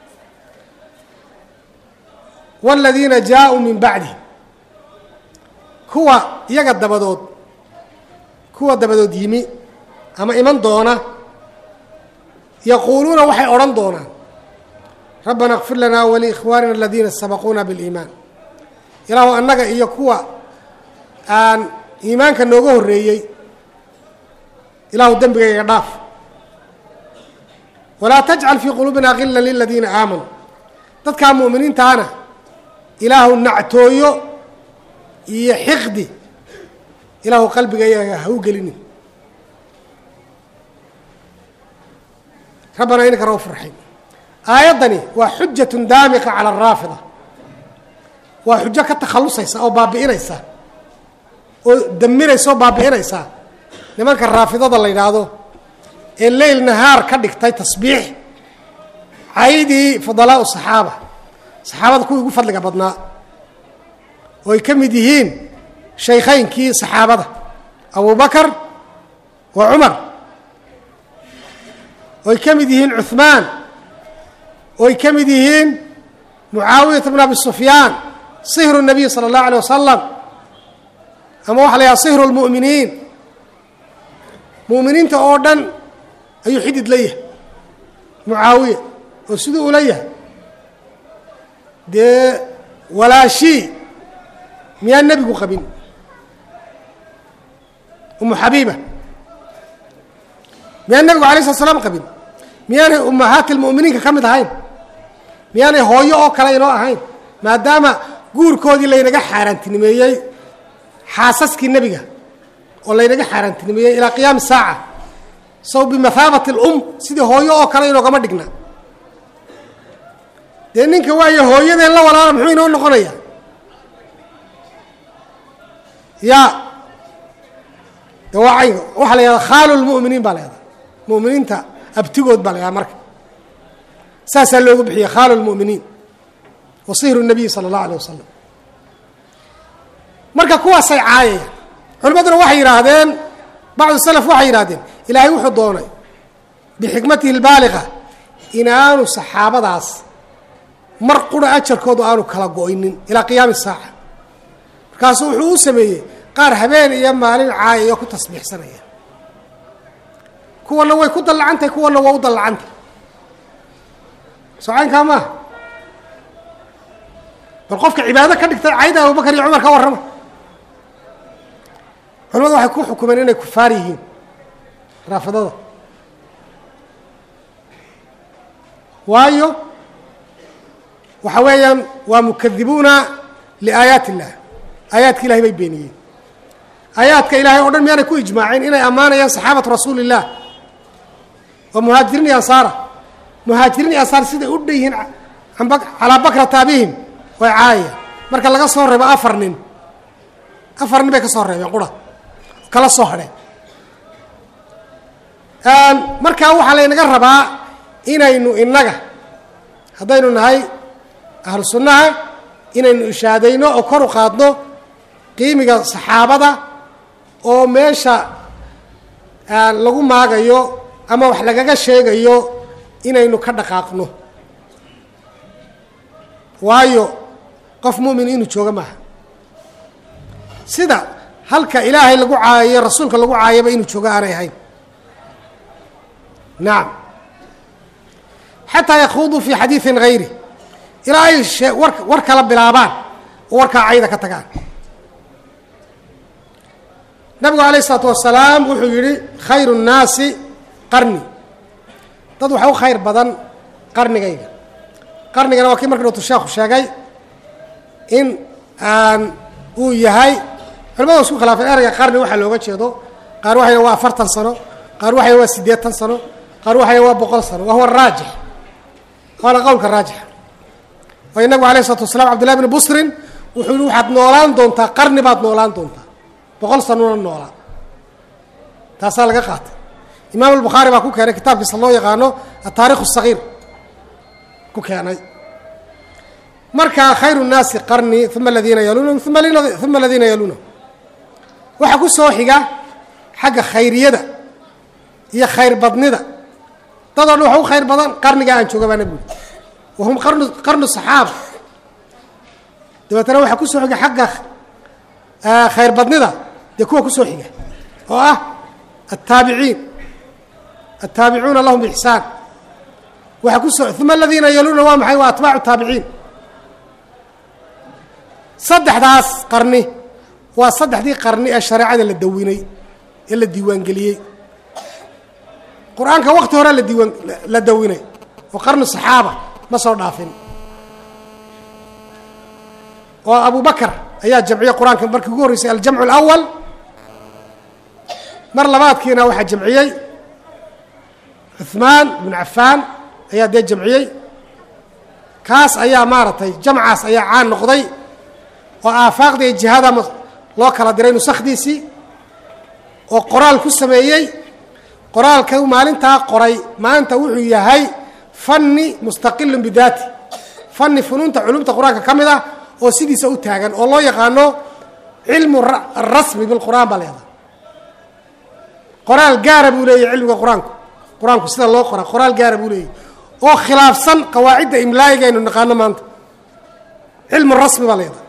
A: waaladiina jaaءuu min bacdi kuwa iyaga dabadood kuwa dabadood yimi ama iman doona yaquuluuna waxay odhan doonaan rabbana اkfir lana waliikhwaanina aladiina sabaquuna biاliimaan ilaahu annaga iyo kuwa aan iimaanka nooga horreeyey ilaahu dembigayga dhaaf walaa tajcal fii quluubina gila liladiina aamanuu dadkaa mu'miniintaana ilaahu nactooyo iyo xiqdi ilaahu qalbigayaga ha u gelinin rabbana inaka rauf raxiim aayaddani waa xujatun daamiqa cala araafida waa xujo ka takhallusaysa oo baabi'inaysa oo damiraysa oo baabi'inaysa nimanka raafidada la yidhaahdo ee leyl nahaar ka dhigtay tasbiix caydii fudalaau saxaaba saxaabada kuwii ugu fadliga badnaa oo ay ka mid yihiin shaykhaynkii saxaabada abubakar wa cumar oo ay ka mid yihiin cuhmaan oo ay ka mid yihiin mucaawiyata bn abi sufyaan sihru الnabiy salى اllahu alيه wasalam ama waxa la yhaha sihru اlmu'miniin mu'miniinta oo dhan ayuu xidid la yahay mucaawiya oo siduu ula yahay dee walaashii miyaa nebigu qabin umu xabiiba miyaan nebigu alay slat slam qabin miyaanay ummahaati lmu'miniinka ka mid ahayn miyaanay hooyo oo kale inoo ahayn maadaama guurkoodii laynaga xaaraantinimeeyey xaasaskii nebiga oo laynaga xaaraantinimeeyey ilaa qiyaami saaca saw bimathaabati alum sidii hooyo oo kale inoogama dhigna dee ninka waayo hooyadeen la walaala muxuu inoo noqonaya ya de waa caynka waxaa la yahada khaalu lmu'miniin baa la yahdaa mu'miniinta abtigood baa la yahdaa marka saasaa loogu bixiyey khaalu lmu'miniin wa sihru nabiy sala allahu alay wasalam marka kuwaasay caayayaan culimaduna waxay yidhaahdeen bacdu salaf waxay yidhahdeen ilaahay wuxuu doonay bixikmatihi albaaliqa inaanu saxaabadaas mar qura ajarkoodu aanu kala go-ynin ilaa qiyaami saaca markaasuu wuxuu u sameeyey qaar habeen iyo maalin caayaya ku tasbiixsanaya kuwana way ku dallacantahay kuwana waa u dallacantahy socaynkaa maaha bal qofka cibaado ka dhigtay cayda abubakar iyo cumar ka warrama culamadu waxay ku xukumeen inay kufaar yihiin raafidada waayo waxa weeyaan waa mukadibuuna liaayaati illah aayaadka ilahay bay beeniyeen aayaadka ilaahay o dhan miyaanay ku ijmaaceen inay ammaanayaan saxaabatu rasuuli illah waa muhaajiriin iyo ansaara muhaajiriin iyo ansaar siday u dhan yihiin calaa bakrata abihim way caayayaan marka laga soo reebo afar nin afar nin bay ka soo reebeen qura kala soo hadheen markaa waxaa laynaga rabaa inaynu innaga haddaynu nahay ahlu sunnaha inaynu ishaadayno oo kor u qaadno qiimiga saxaabada oo meesha lagu maagayo ama wax lagaga sheegayo inaynu ka dhaqaaqno waayo qof mu'min inuu jooga maaha sida halka ilaahay lagu caayayo rasuulka lagu caayaba inuu joogo aanay ahayn nacam xataa yakhuuduu fii xadiidin hayri ilaa ay shee war war kala bilaabaan oo warkaa cayda ka tagaan nabigu alayh isalaatu wasalaam wuxuu yidhi khayru nnaasi qarni dad waxa u khayr badan qarnigayga qarnigana waa kii marka dhowtu sheekhu sheegay in aan uu yahay culimadu isku khilaafeen ereyga qarni waxaa looga jeedo qaar waxay waa afartan sano qaar waxay waa siddeetan sano qaar waxay waa boqol sano wa huwa raajix waana qowlka raajixa waayo nabigu alayh isalatu wasalaam cabdillahi bni busrin wuxuu yihi waxaad noolaan doontaa qarni baad noolaan doontaa boqol sanona noolaa taasaa laga qaatay imaam albukhaari baa ku keenay kitaabkiisa loo yaqaano ataarikh الsagiir ku keenay markaa khayru الnaasi qarnii uma aladiina yaluunahum uma aladiina yaluunahum waxaa ku soo xiga xagga khayriyada iyo khayr badnida dadoo dhan waxa u khayr badan qarniga aan jooga baa nebigu wahum qarnu qarnu صaxaaba dabeetana waxaa ku soo xiga xagga khayr badnida dee kuwa ku soo xiga oo ah الtaabiciin الtaabicuuna lahum bixsaan waxaa ku soo uma aladiina yaluuna waa maxay waa atbaacu taabiciin saddexdaas qarni waa saddexdii qarni ee shareecada la dawinay ee la diiwaangeliyey qur-aanka wakti hore la diiwaan la dawinay oo qarni saxaaba ma soo dhaafin oo abu bakar ayaa jamciyey qur-aanka markii ugu horreysay aljamcu alawal mar labaadkiina waxaa jamciyey cuثmaan bn cafaan ayaa dee jamciyey kaas ayaa maaragtay jamcaas ayaa caan noqday oo aafaaqda iyo jihada loo kala diray nusakdiisii oo qoraal ku sameeyey qoraalka maalintaa qoray maanta wuxuu yahay fanni mustaqilun bidaati fanni funuunta culumta qur-aanka ka mid ah oo sidiisa u taagan oo loo yaqaano cilmu arasmi bilqur'aan baa leedahay qoraal gaara buu leeyahy cilmiga qur-aanku qur-aanku sida loo qoraa qoraal gaara buu leeyahy oo khilaafsan qawaacidda imlaayiga aynu naqaano maanta cilmu rasmi baa leedahay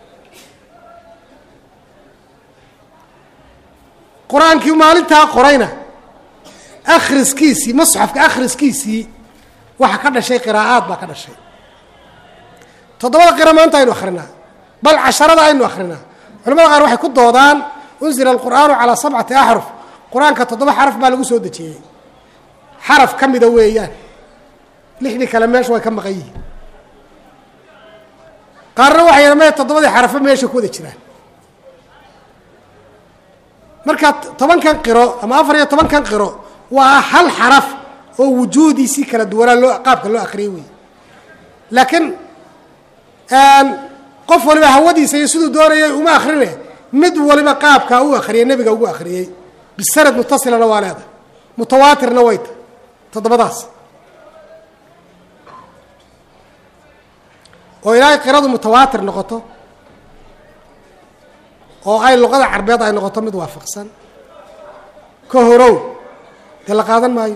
A: qur-aankii maalintaa qorayna akhriskiisii masxafka akhriskiisii waxa ka dhashay qiraa'aad baa ka dhashay toddobada qira maanta aynu akrinaa bal casharada aynu akrinaa culamada qaar waxay ku doodaan unzila alqur'aanu calaa sabcati axruf qur-aanka toddoba xaraf baa lagu soo dejiyey xaraf ka mida weeyaan lixdii kale meesha way ka maqan yihiin qaarna waxay yadha maya toddobadii xarafo meesha ku wada jiraan marka tobankan qiro ama afar iyo tobankan qiro waa hal xaraf oo wujuudiisii kala duwanaa loo qaabka loo akriyey wey laakiin qof waliba hawadiisa iyo siduu doonayay uma akrine mid waliba qaabkaa u akriyay nebiga ugu akriyey bisanad mutasilana waa leedahay mutawaatirna way tahay toddobadaas oo ilaahay qiradu mutawaatir noqoto oo ay luqada carbeed ay noqoto mid waafaqsan ka horow dee la qaadan maayo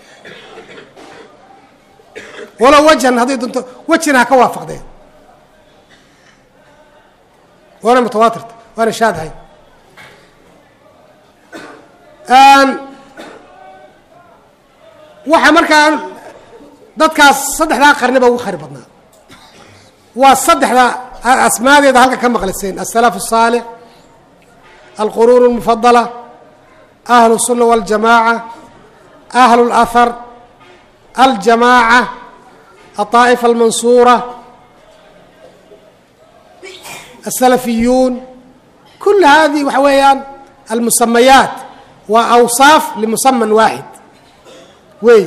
A: walow wajhan hadday doonto wejina ha ka waafaqdeen waana mutawaatirta waana shaadhay waxaa markaa dadkaas saddexdaa qarni ba ugu khayr badnaa waa saddexda asmaadeeda halka ka maqliseen aلsalaf الصaalix alquruun الmufadala ahlu الsuna wاljamaaca ahlu اlأhar aljamaaca aلطaaئifa almansuura الsalafiyuun kul hadi waxa weeyaan almusamayaat waa awsaaf limusaman waaxid wey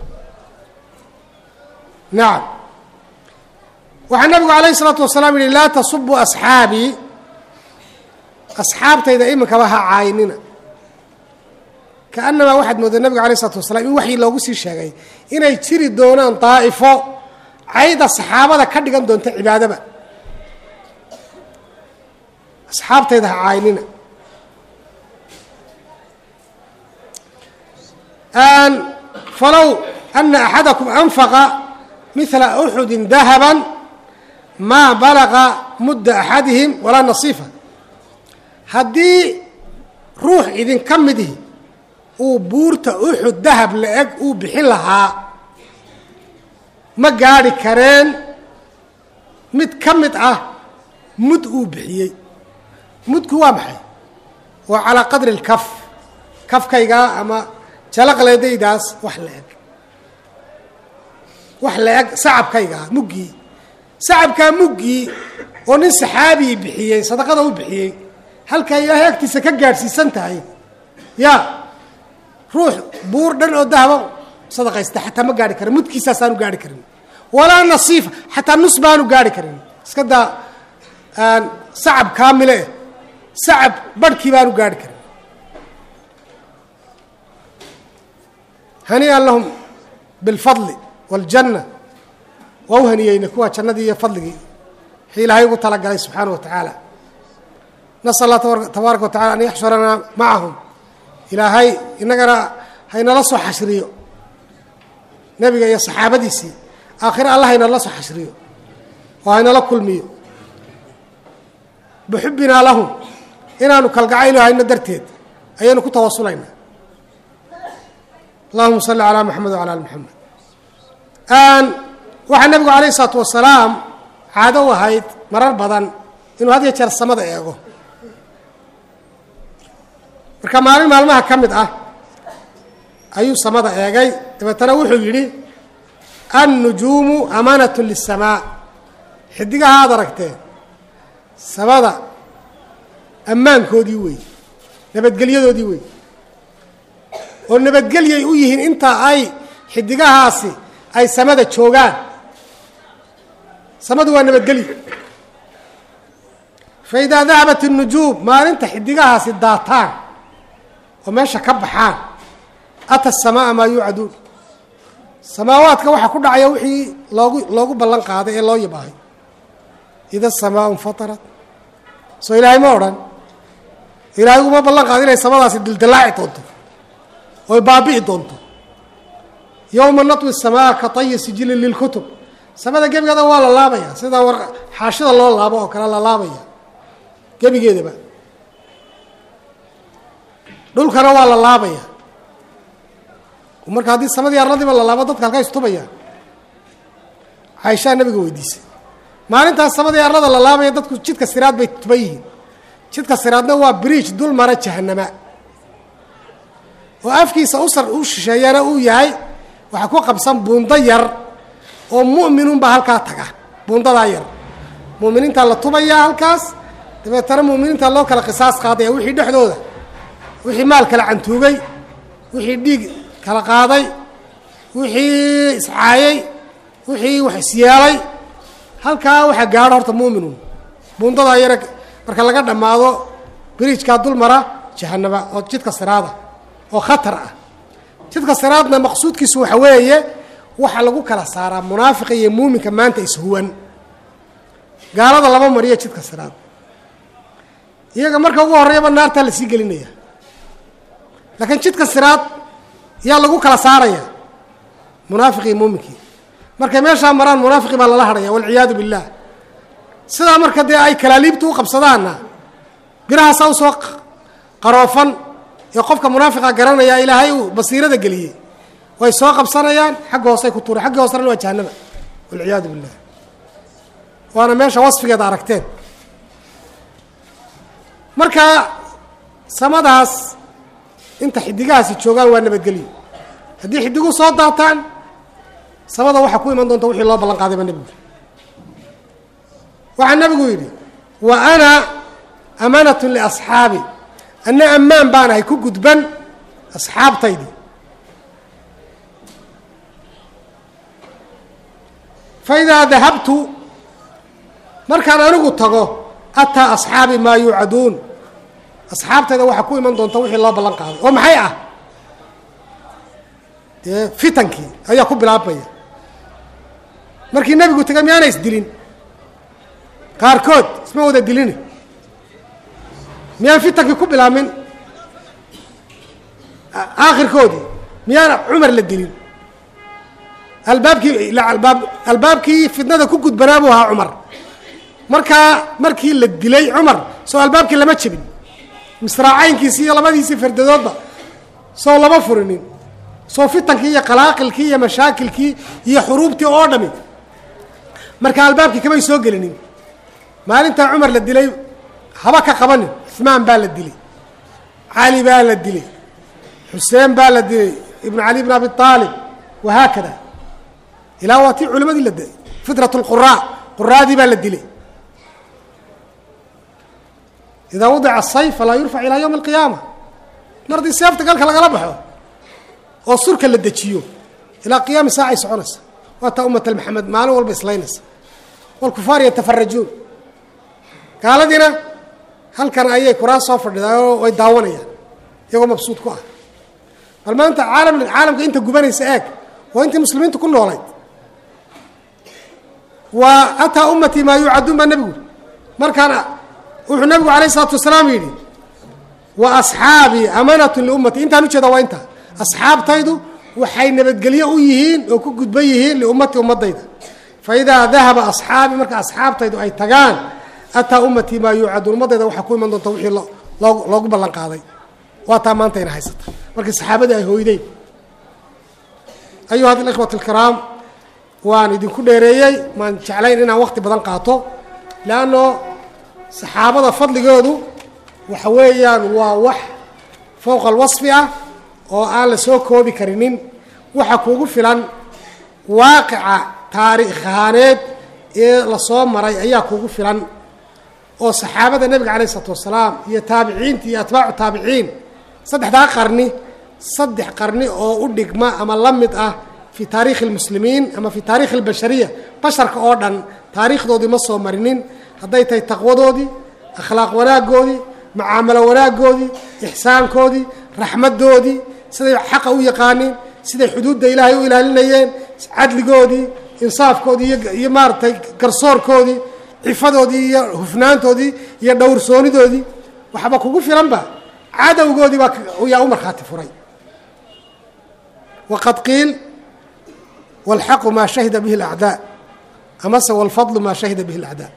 A: nacam waxaa nabigu alayh الsalaatu wasalaam yihi laa tasubuu asxaabii asxaabtayda iminkaba ha caayinina kaanamaa waxaad moodaa nabiga alayh الsalatu wasalaam in waxii loogu sii sheegay inay jiri doonaan daa'ifo cayda saxaabada ka dhigan doonta cibaadaba asxaabtayda ha caayinina falow ana axadakum anfaqa mila uxudi dahaba maa balaqa mudda axadihim walaa nasiifa haddii ruux idinka midihi uu buurta uxud dahab la-eg uu bixin lahaa ma gaadhi kareen mid ka mid ah mud uu bixiyey mudku waa maxay waa calaa qadri اlkaf kafkaygaa ama jalaqleedaydaas wax la-eg wax la-eg sacabkaygaa muggii sacabkaa muggii oo nin saxaabii bixiyey sadaqada u bixiyey halkaa ilaahay agtiisa ka gaadhsiisan tahay ya ruux buur dhan oo dahaba sadaqaysta xataa ma gaari karin mudkiisaasaanu gaari karin walaa nasiifa xataa nus baanu gaari karin iska daa sacab kaamile sacab barhkii baanu gaari karin hanii'an lahum bilfadli wاljanna waa u haniyeyna kuwa jannadii iyo fadligii wixii ilaahay ugu talagalay subxaana wa tacaala nasal allah tabaaraka wa tacala an yaxshuranaa macahum ilaahay innagana haynala soo xashriyo nebiga iyo saxaabadiisii aakhire allah haynala soo xashriyo oo haynala kulmiyo bixubbinaa lahum inaanu kalgacaylo hayno darteed ayaynu ku tawasulaynaa allahuma salli calaa maxamed wacala ali maxamed waxaa nebigu calayh isalaatu wasalaam caado u ahayd marar badan inuu had ya jeer samada eego marka maalin maalmaha ka mid ah ayuu samada eegay dabeetana wuxuu yidhi annujuumu amaanatu lisamaa xidigaha aad aragteen samada ammaankoodii wey nabadgelyadoodii wey oo nabadgelyay u yihiin inta ay xidigahaasi ay samada joogaan samadu waa nabadgelyo fa idaa dahabat الnujuum maalinta xidigahaasi daataan oo meesha ka baxaan ata الsamaaa maa yuucaduun samaawaadka waxaa ku dhacaya wixii loogu loogu ballan qaaday ee loo yabaahay ida الsamaau infatarat soo ilaahay ma odhan ilaahay uguma ballan qaada inay samadaasi dildilaaci doonto oy baabi'i doonto yowma natwi الsamaa ka tayi sijilin lilkutub samada gebigeeda waa la laabaya sida war xaashida loo laabo oo kale la laabaya gebigeedaba dhulkana waa la laabaya marka haddii samadii arladiiba la laabo dadka halka istubayaan caaishaa nabiga weydiisay maalintaas samadii arlada la laabaya dadku jidka siraad bay tuban yihiin jidka siraadna waa bridge dul mara jahanama oo afkiisa usar u shisheeyana uu yahay waxaa ku qabsan buundo yar oo mu'minunbaa halkaa taga buundadaa yar mu'miniintaa la tubayaa halkaas dabeetana mu'miniintaa loo kala qisaas qaadaya wixii dhexdooda wixii maal kala cantuugay wixii dhiig kala qaaday wixii iscaayey wixii wax isyeelay halkaa waxaa gaadho horta mu'minun buundadaa yare marka laga dhammaado biriijkaa dul mara jahanaba oo jidka siraada oo khatar ah jidka siraadna maqsuudkiisu waxa weeye waxaa lagu kala saaraa munaafiqa iyo muuminka maanta ishuwan gaalada lama mariyo jidka siraad iyaga marka ugu horreeyaba naartaa la sii gelinaya laakiin jidka siraad yaa lagu kala saaraya munaafiqi iyo muuminkii markay meeshaa maraan munaafiqi baa lala hadhaya walciyaadu billaah sidaa marka dee ay kalaaliibta u qabsadaanna birahaasaa usoo qaroofan ee qofka munaafiqa garanaya ilaahay uu basiirada geliyey way soo qabsanayaan xagga hoosey ku tuura xagga hoosena waa jahanaba walciyaadu billah waana meesha wasfigeeda aragteen marka samadaas inta xidigahaasi joogaan waa nabadgelyo haddii xidigu soo daataan samada waxaa ku iman doonta wixii loo ballan qaadayba nebigu waxaa nebigu yidhi wa ana amaanatun liasxaabi anna ammaan baan ahay ku gudban asxaabtaydii faidaa dahabtu markaan anigu tago ataa asxaabi maa yuucaduun asxaabtayda waxaa ku iman doonta wixii loo ballan qaaday oo maxay ah dee fitankii ayaa ku bilaabmaya markii nebigu tegay miyaana isdilin qaarkood isma wada dilini miyaan fitankii ku bilaabmin aakhirkoodii miyaana cumar la dilin albaabkii albaab albaabkii fitnada ku gudbanaa buu ahaa cumar markaa markii la dilay cumar soo albaabkii lama jebin misraacaynkiisii iyo labadiisii fardadoodba soo lama furinin soo fitankii iyo qalaaqilkii iyo mashaakilkii iyo xuruubtii oo dhami marka albaabkii kamay soo gelinin maalintaa cumar la dilay haba ka qabanin cuثmaan baa la dilay cali baa la dilay xuseen baa la dilay ibn cali bn abi aalib wahaakada ilaa waa tii culimadii la dilay fitrat اlquraa quraadii baa la dilay idaa wadica sayf falaa yurfac ilaa ywmi اlqiyaama mar haddii seefta galka lagala baxo oo surka la dejiyo ilaa qiyaami saacay soconaysa waa taa umat maxamed maalin walba islaynaysa wاlkufaar yatafarajuun gaaladiina halkan ayay kuraas soo fadhidaa oo ay daawanayaan iyagoo mabsuud ku ah bal maanta caalam caalamka inta gubanaysa eeg waa intii muslimiinta ku noolayd wa ataa ummatii maa yuucaduun baa nebigu markaana wuxuu nebigu alayh isalaatu wasalaam yidhi wa asxaabii amanatun liummatii intaan ujeeda waa inta asxaabtaydu waxay nabadgelyo u yihiin oo ku gudban yihiin liummatii ummadayda faidaa dahaba asxaabii marka asxaabtaydu ay tagaan ataa ummatii maa yuucaduun ummadayda waxaa ku iman doonta wixii loogu ballan qaaday waa taa maanta ina haysata markii saxaabadii ay hooydeen ayuha alikhwat alkiraam waan idinku dheereeyey maan jeclayn inaan wakti badan qaato leanno saxaabada fadligoodu waxa weeyaan waa wax fowqa alwasfi ah oo aan la soo koobi karinin waxa kuugu filan waaqica taariikh ahaaneed ee lasoo maray ayaa kuugu filan oo saxaabada nebiga calayh isalaatu wasalaam iyo taabiciinta iyo atbaacu taabiciin saddexdaa qarni saddex qarni oo u dhigma ama la mid ah fii taariikhi اlmuslimiin ama fii taarikhi اlbashariya basharka oo dhan taariikhdoodii ma soo marinin hadday tahay taqwadoodii akhlaaq wanaagoodii macaamalo wanaagoodii ixsaankoodii raxmaddoodii siday xaqa u yaqaaniin siday xuduudda ilaahay u ilaalinayeen cadligoodii insaafkoodii iyo maaragtay garsoorkoodii cifadoodii iyo hufnaantoodii iyo dhowrsoonidoodii waxba kugu filanba cadowgoodii baa yaa u markhaati furay waqad qiil wاlxaqu maa shahida bihi اlacdaa amase wاlfadlu maa shahida bihi اlacdaa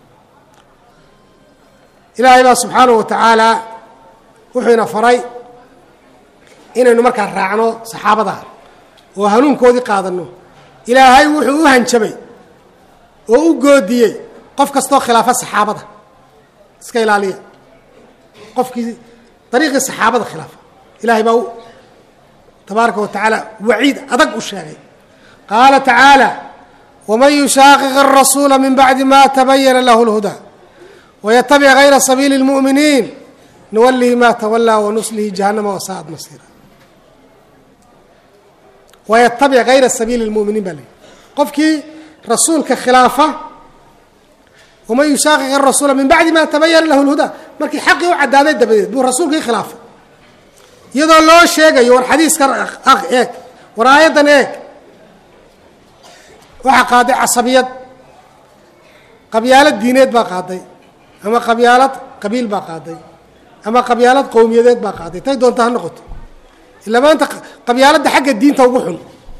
A: ilaahay baa subxaanahu wa tacaala wuxuu ina faray inaynu markaa raacno saxaabada oo hanuunkoodii qaadanno ilaahay wuxuu u hanjabay oo u goodiyey qof kastoo khilaafa saxaabada iska ilaaliya qofkii dariiqii saxaabada khilaafa ilahay baa tabaaraka wa tacaala waciid adag u sheegay qaala tacaala waman yushaaqiq الrasuula min bacdi ma tabayana lahu اlhudaa waytabic gayra sabiili اlmu'miniin nuwalihi ma tawalaa wanuslihi jahannama wasaa'ad masiira waytabic gayra sabiili اlmu'miniin baa layihi qofkii rasuulka khilaafa waman yushaaqiq arasuula min bacdi ma tabayana lahu lhudaa markii xaqii u caddaaday dabadeed buu rasuulkii khilaafay iyadoo loo sheegayo war xadiiskan eeg war aayaddan eeg waxaa qaaday casabiyad qabyaalad diineed baa qaaday ama qabyaalad qabiil baa qaaday ama qabyaalad qowmiyadeed baa qaaday tay doonta ha noqoto ilaa maanta qabyaaladda xagga diinta ugu xun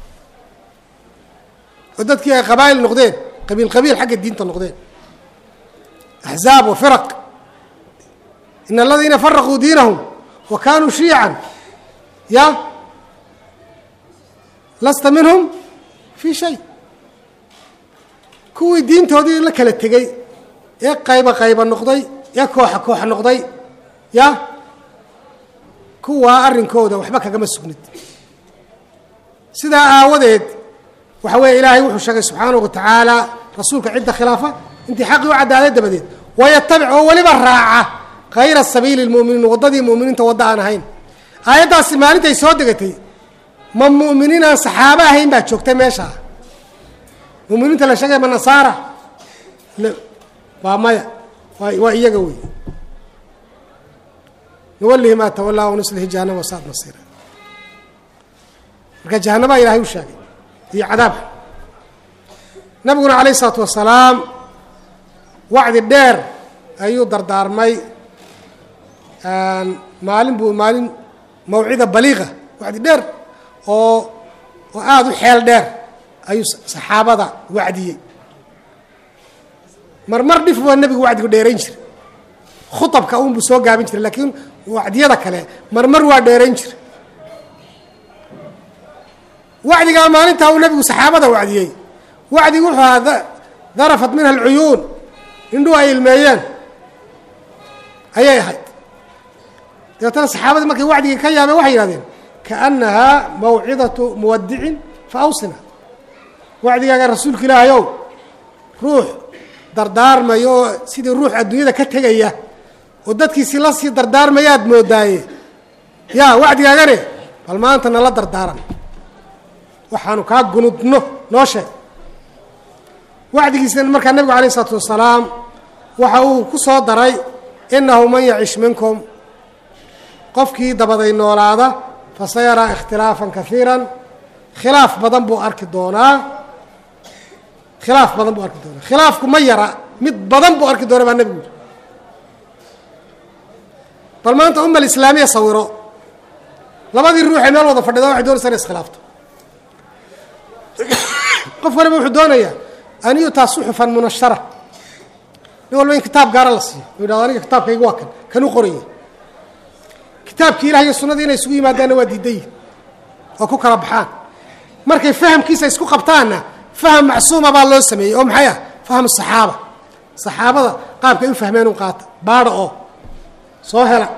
A: oo dadkii ay qabaa'il noqdeen qabiil qabiil xagga diinta noqdeen axzaab wa firaq in aladiina faraquu diinahum wa kaanuu shiican ya lasta minhum fii shay kuwii diintoodii la kala tegey ee qayba qayba noqday ee kooxa kooxa noqday ya kuwaa arrinkooda waxba kagama sugnid sidaa aawadeed waxa weeye ilaahay wuxuu sheegay subxaanahu wa tacaala rasuulka cidda khilaafa intii xaqii u caddaaday dabadeed wayatabic oo weliba raaca kayra sabiili lmu'miniin waddadii mu'miniinta wadda aan ahayn aayaddaasi maalintay soo degatay ma mu'miniin aan saxaabo ahayn baa joogtay meeshaa mu'miniinta la sheegay ma nasaara waa maya waa waa iyaga wey nuwalihi maa tawallaa wanuslihi jahannama wasaad masiira marka jahannamaa ilahay u sheegay iyo cadaabka nabiguna calayh isalaatu wasalaam wacdi dheer ayuu dardaarmay maalin buu maalin mawcida baliiqa wacdi dheer oo oo aada u xeel dheer ayuu saxaabada wacdiyey marmar dhif waa nebigu wacdigu dheerayn jiray khuabka unbuu soo gaabin jiray laakiin wacdiyada kale marmar waa dheerayn jiray wacdigaa maalintaa uu nebigu saxaabada wacdiyey wacdigu wuxuu ahaa darafat minha alcuyuun indhuhu ay ilmeeyeen ayay ahayd dabeetana saxaabadii markay wacdigii ka yaabeen waxay yihahdeen kaannahaa mawcidatu muwadicin fa awsina wacdigaaga rasuulka ilaahayow ruux dardaarmaya oo sidii ruux adduunyada ka tegaya oo dadkiisi la sii dardaarmayaad moodaaye yaa wacdigaagane bal maanta nala dardaaran waxaanu kaa gunudno noo sheeg wacdigiisna markaa nebigu alayh isalaatu wasalaam waxa uu ku soo daray innahu man yacish minkum qofkii dabaday noolaada fasayaraa ikhtilaafan kaiiran khilaaf badan buu arki doonaa khilaaf badan buu arki doonaa khilaafku ma yara mid badan buu arki doona baa nebigu yiri bal maanta umma alislaamiya sawiro labadii ruuxee meel wada fadhida waxay doonaysaa inay iskhilaafto qof waliba wuxuu doonayaa an yutaa suxufan munashara nin walba in kitaab gaara la siiyo u yidhahdo aniga kitaabkayga waa kan kan u qoraya kitaabkii ilah iyo sunnadii inay isugu yimaadaanna waa diidayin oo ku kala baxaan markay fahamkiisa isku qabtaanna faham macsuuma baa loo sameeyey oo maxay ah faham saxaaba saxaabada qaabkay u fahmeen un qaata baadha oo soo hela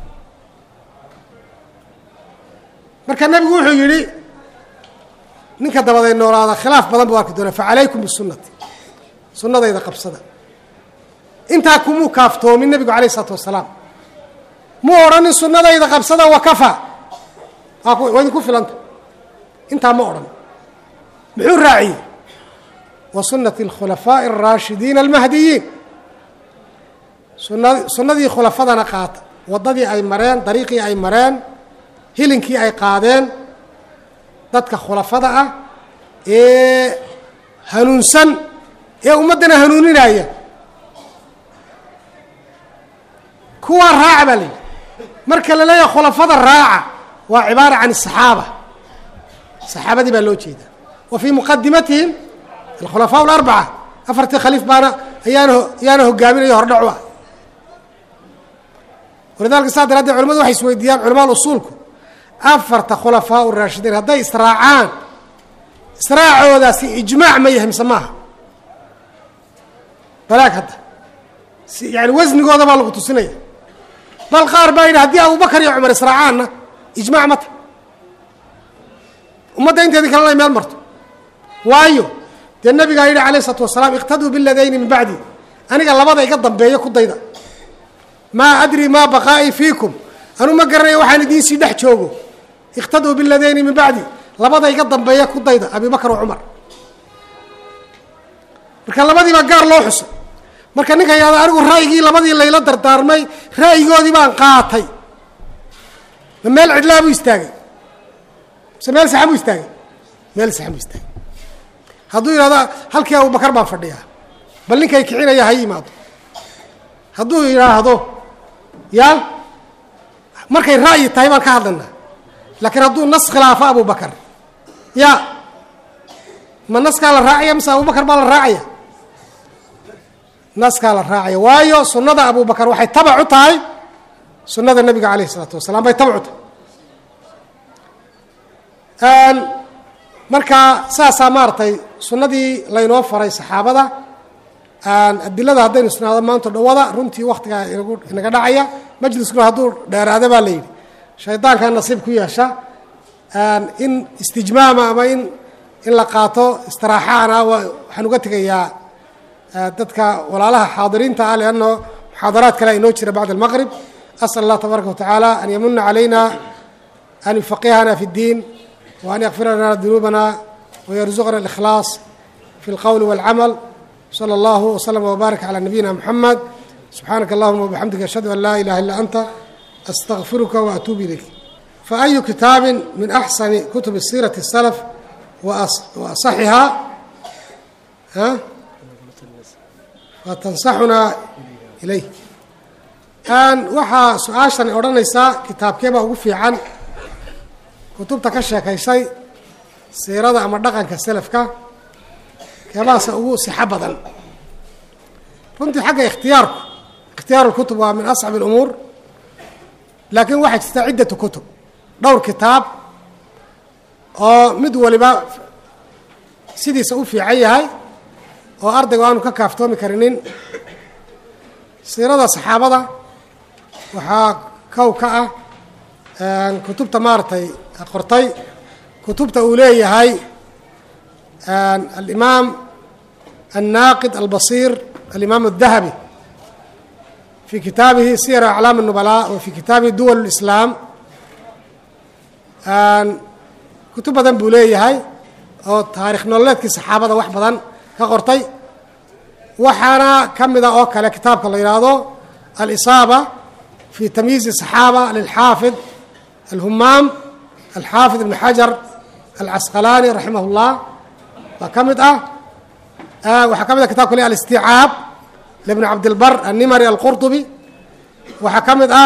A: marka nebigu wuxuu yidhi ninka dabaday noolaada khilaaf badan buu arki doonaa facalaykum bisunati sunnadayda qabsada intaa kumuu kaaftoomin nebigu alayh isalaatu wasalaam muu odhanin sunnadayda qabsada wakafa waa idinku filanta intaa ma odhan muxuu raaciyey wa sunati alkhulafaaءi الraashidiina almahdiyiin sunnadii khulafadana qaata waddadii ay mareen dariiqii ay mareen hilinkii ay qaadeen dadka khulafada ah ee hanuunsan ee ummaddana hanuuninaya kuwaa raaca baa layidhi marka la leeyahay khulafada raaca waa cibaara can الصaxaaba saxaabadii baa loo jeeda wa fii muqadimatihim alkhulafaa اlarbaca afartii khaliif baana ayaana ayaana hogaaminayo hordhacu ah walidalika saa daraaddeed culamadu waxay isweydiiyaan culamaal usuulku afarta khulafaa raashidiin hadday israacaan israacoodaasi ijmaac ma yahay mise maaha balaag hadda si yani wasnigooda baa lagu tusinaya bal qaar baa yidhi haddii abubakar iyo cumar israacaanna ijmaac ma ta ummadda inteedii kalena ay meel marto waayo dee nabigaa yidhi alayh isalaatu wasalaam iqtaduu biladayni min bacdi aniga labada iga dambeeya ku dayda maa adri maa baqaa'ii fiikum anuu ma garanayo waxaan idiin sii dhex joogo iqtaduu biladayni min bacdi labada iga dambeeya ku dayda abi bakar wa cumar marka labadiibaa gaar loo xuso marka ninka yahada anigu ra'yigii labadii layla dardaarmay ra'yigoodii baan qaatay ma meel cidlaa buu istaagay mise meel saxan buu istaagay meel saxan buu istaagay hadduu yidhahdo halkii abubakar baan fadhiyaa bal ninkay kicinaya ha yimaado hadduu yidhaahdo ya markay ra'yi tahay baan ka hadlaynaa laakiin hadduu nas khilaafo abubakar ya ma naskaa la raacaya mise abubakar baa la raacaya naskaa la raacaya waayo sunnada abubakar waxay tabac u tahay sunnada nebiga calayh isalaatu wasalaam bay tabac u tahay marka saasaa maaragtay sunnadii laynoo faray saxaabada adilada haddaynu isnaado maanta dhawada runtii waktigaa inagu inaga dhacaya majliskuna hadduu dheeraada baa la yidhi shaydaankaa nasiib ku yeesha in istijmaama ama in in la qaato istiraaxaana waxaan uga tegayaa dadka walaalaha xaadiriinta ah leanno muxaadaraad kale inoo jira bacda almaqrib asal allah tabaaraka watacaala an yamuna calayna an yufaqihana fi اddiin wa an yakfira lana dunuubana wayarzuqna اlikhlaas fi اlqowli wاlcamal slى اllah wslm wbaarak calى nabiyina mxamed subxaanaka allahuma wbixamdika ashhadu an laa ilaha illa anta astaqfiruka waatuub ilayk faayu kitaabi min axsani kutubi siirati الsalaf waasaxihaa watansaxunaa ilayh waxaa su-aashani odhanaysaa kitaabkee baa ugu fiican kutubta ka sheekaysay siirada ama dhaqanka selafka keebaasa ugu sixo badan runtii xagga ikhtiyaarku ikhtiyaaru lkutub waa min ascab اlumuur laakiin waxaa jirta ciddatu kutub dhowr kitaab oo mid waliba sidiisa u fiican yahay oo ardaygu aanu ka kaaftoomi karinin siirada saxaabada waxaa kow ka ah kutubta maaragtay qortay kutubta uu leeyahay alimaam الناaqد البصير الإمام الذهبي في kitaabihi sير أعلاam النبلاء و في kitaabihi duول الإسلاam kutub badan buu leeyahay oo taarikh nololeedkii saxaabada wax badan ka qortay waxaana ka mida oo kale kitaabka la yidhaahdo الإصاabة في تmyiiز الصحاabة للxاaفظ الهmaam الxاaفظ بن xaجر الcasqلاني رaحimه الlah baa ka mid ah waxaa ka mid a kitabka le alisticaab libni cabdilbar annimari alqurطubi waxaa ka mid ah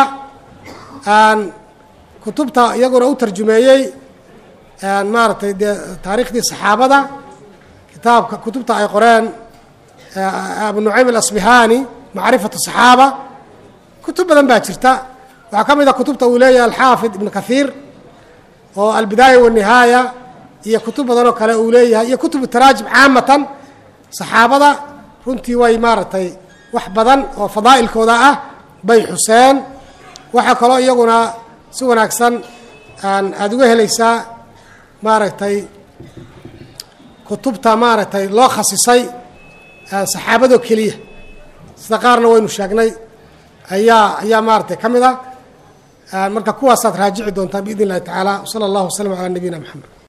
A: kutubta iyaguna u tarjumeeyey maaragtay dee taariikhdii saxaabada kitaabka kutubta ay qoreen abu nucaym alasbihani macrifatu saxaaba kutub badan baa jirta waxaa ka mid a kutubta uu leeyahay alxaafid ibn kahiir oo albidaaya wanihaaya iyo kutub badan oo kale uu leeyahay iyo kutub taraajim caamatan saxaabada runtii way maaragtay wax badan oo fadaa'ilkooda ah bay xuseen waxaa kaloo iyaguna si wanaagsan aada uga helaysaa maaragtay kutubta maaragtay loo khasisay saxaabadoo keliya sida qaarna waynu sheegnay ayaa ayaa maaragtay ka mid ah marka kuwaasaad raajici doontaa biidn illahi tacaala wsala allahu waslama calaa nabiyina moxamed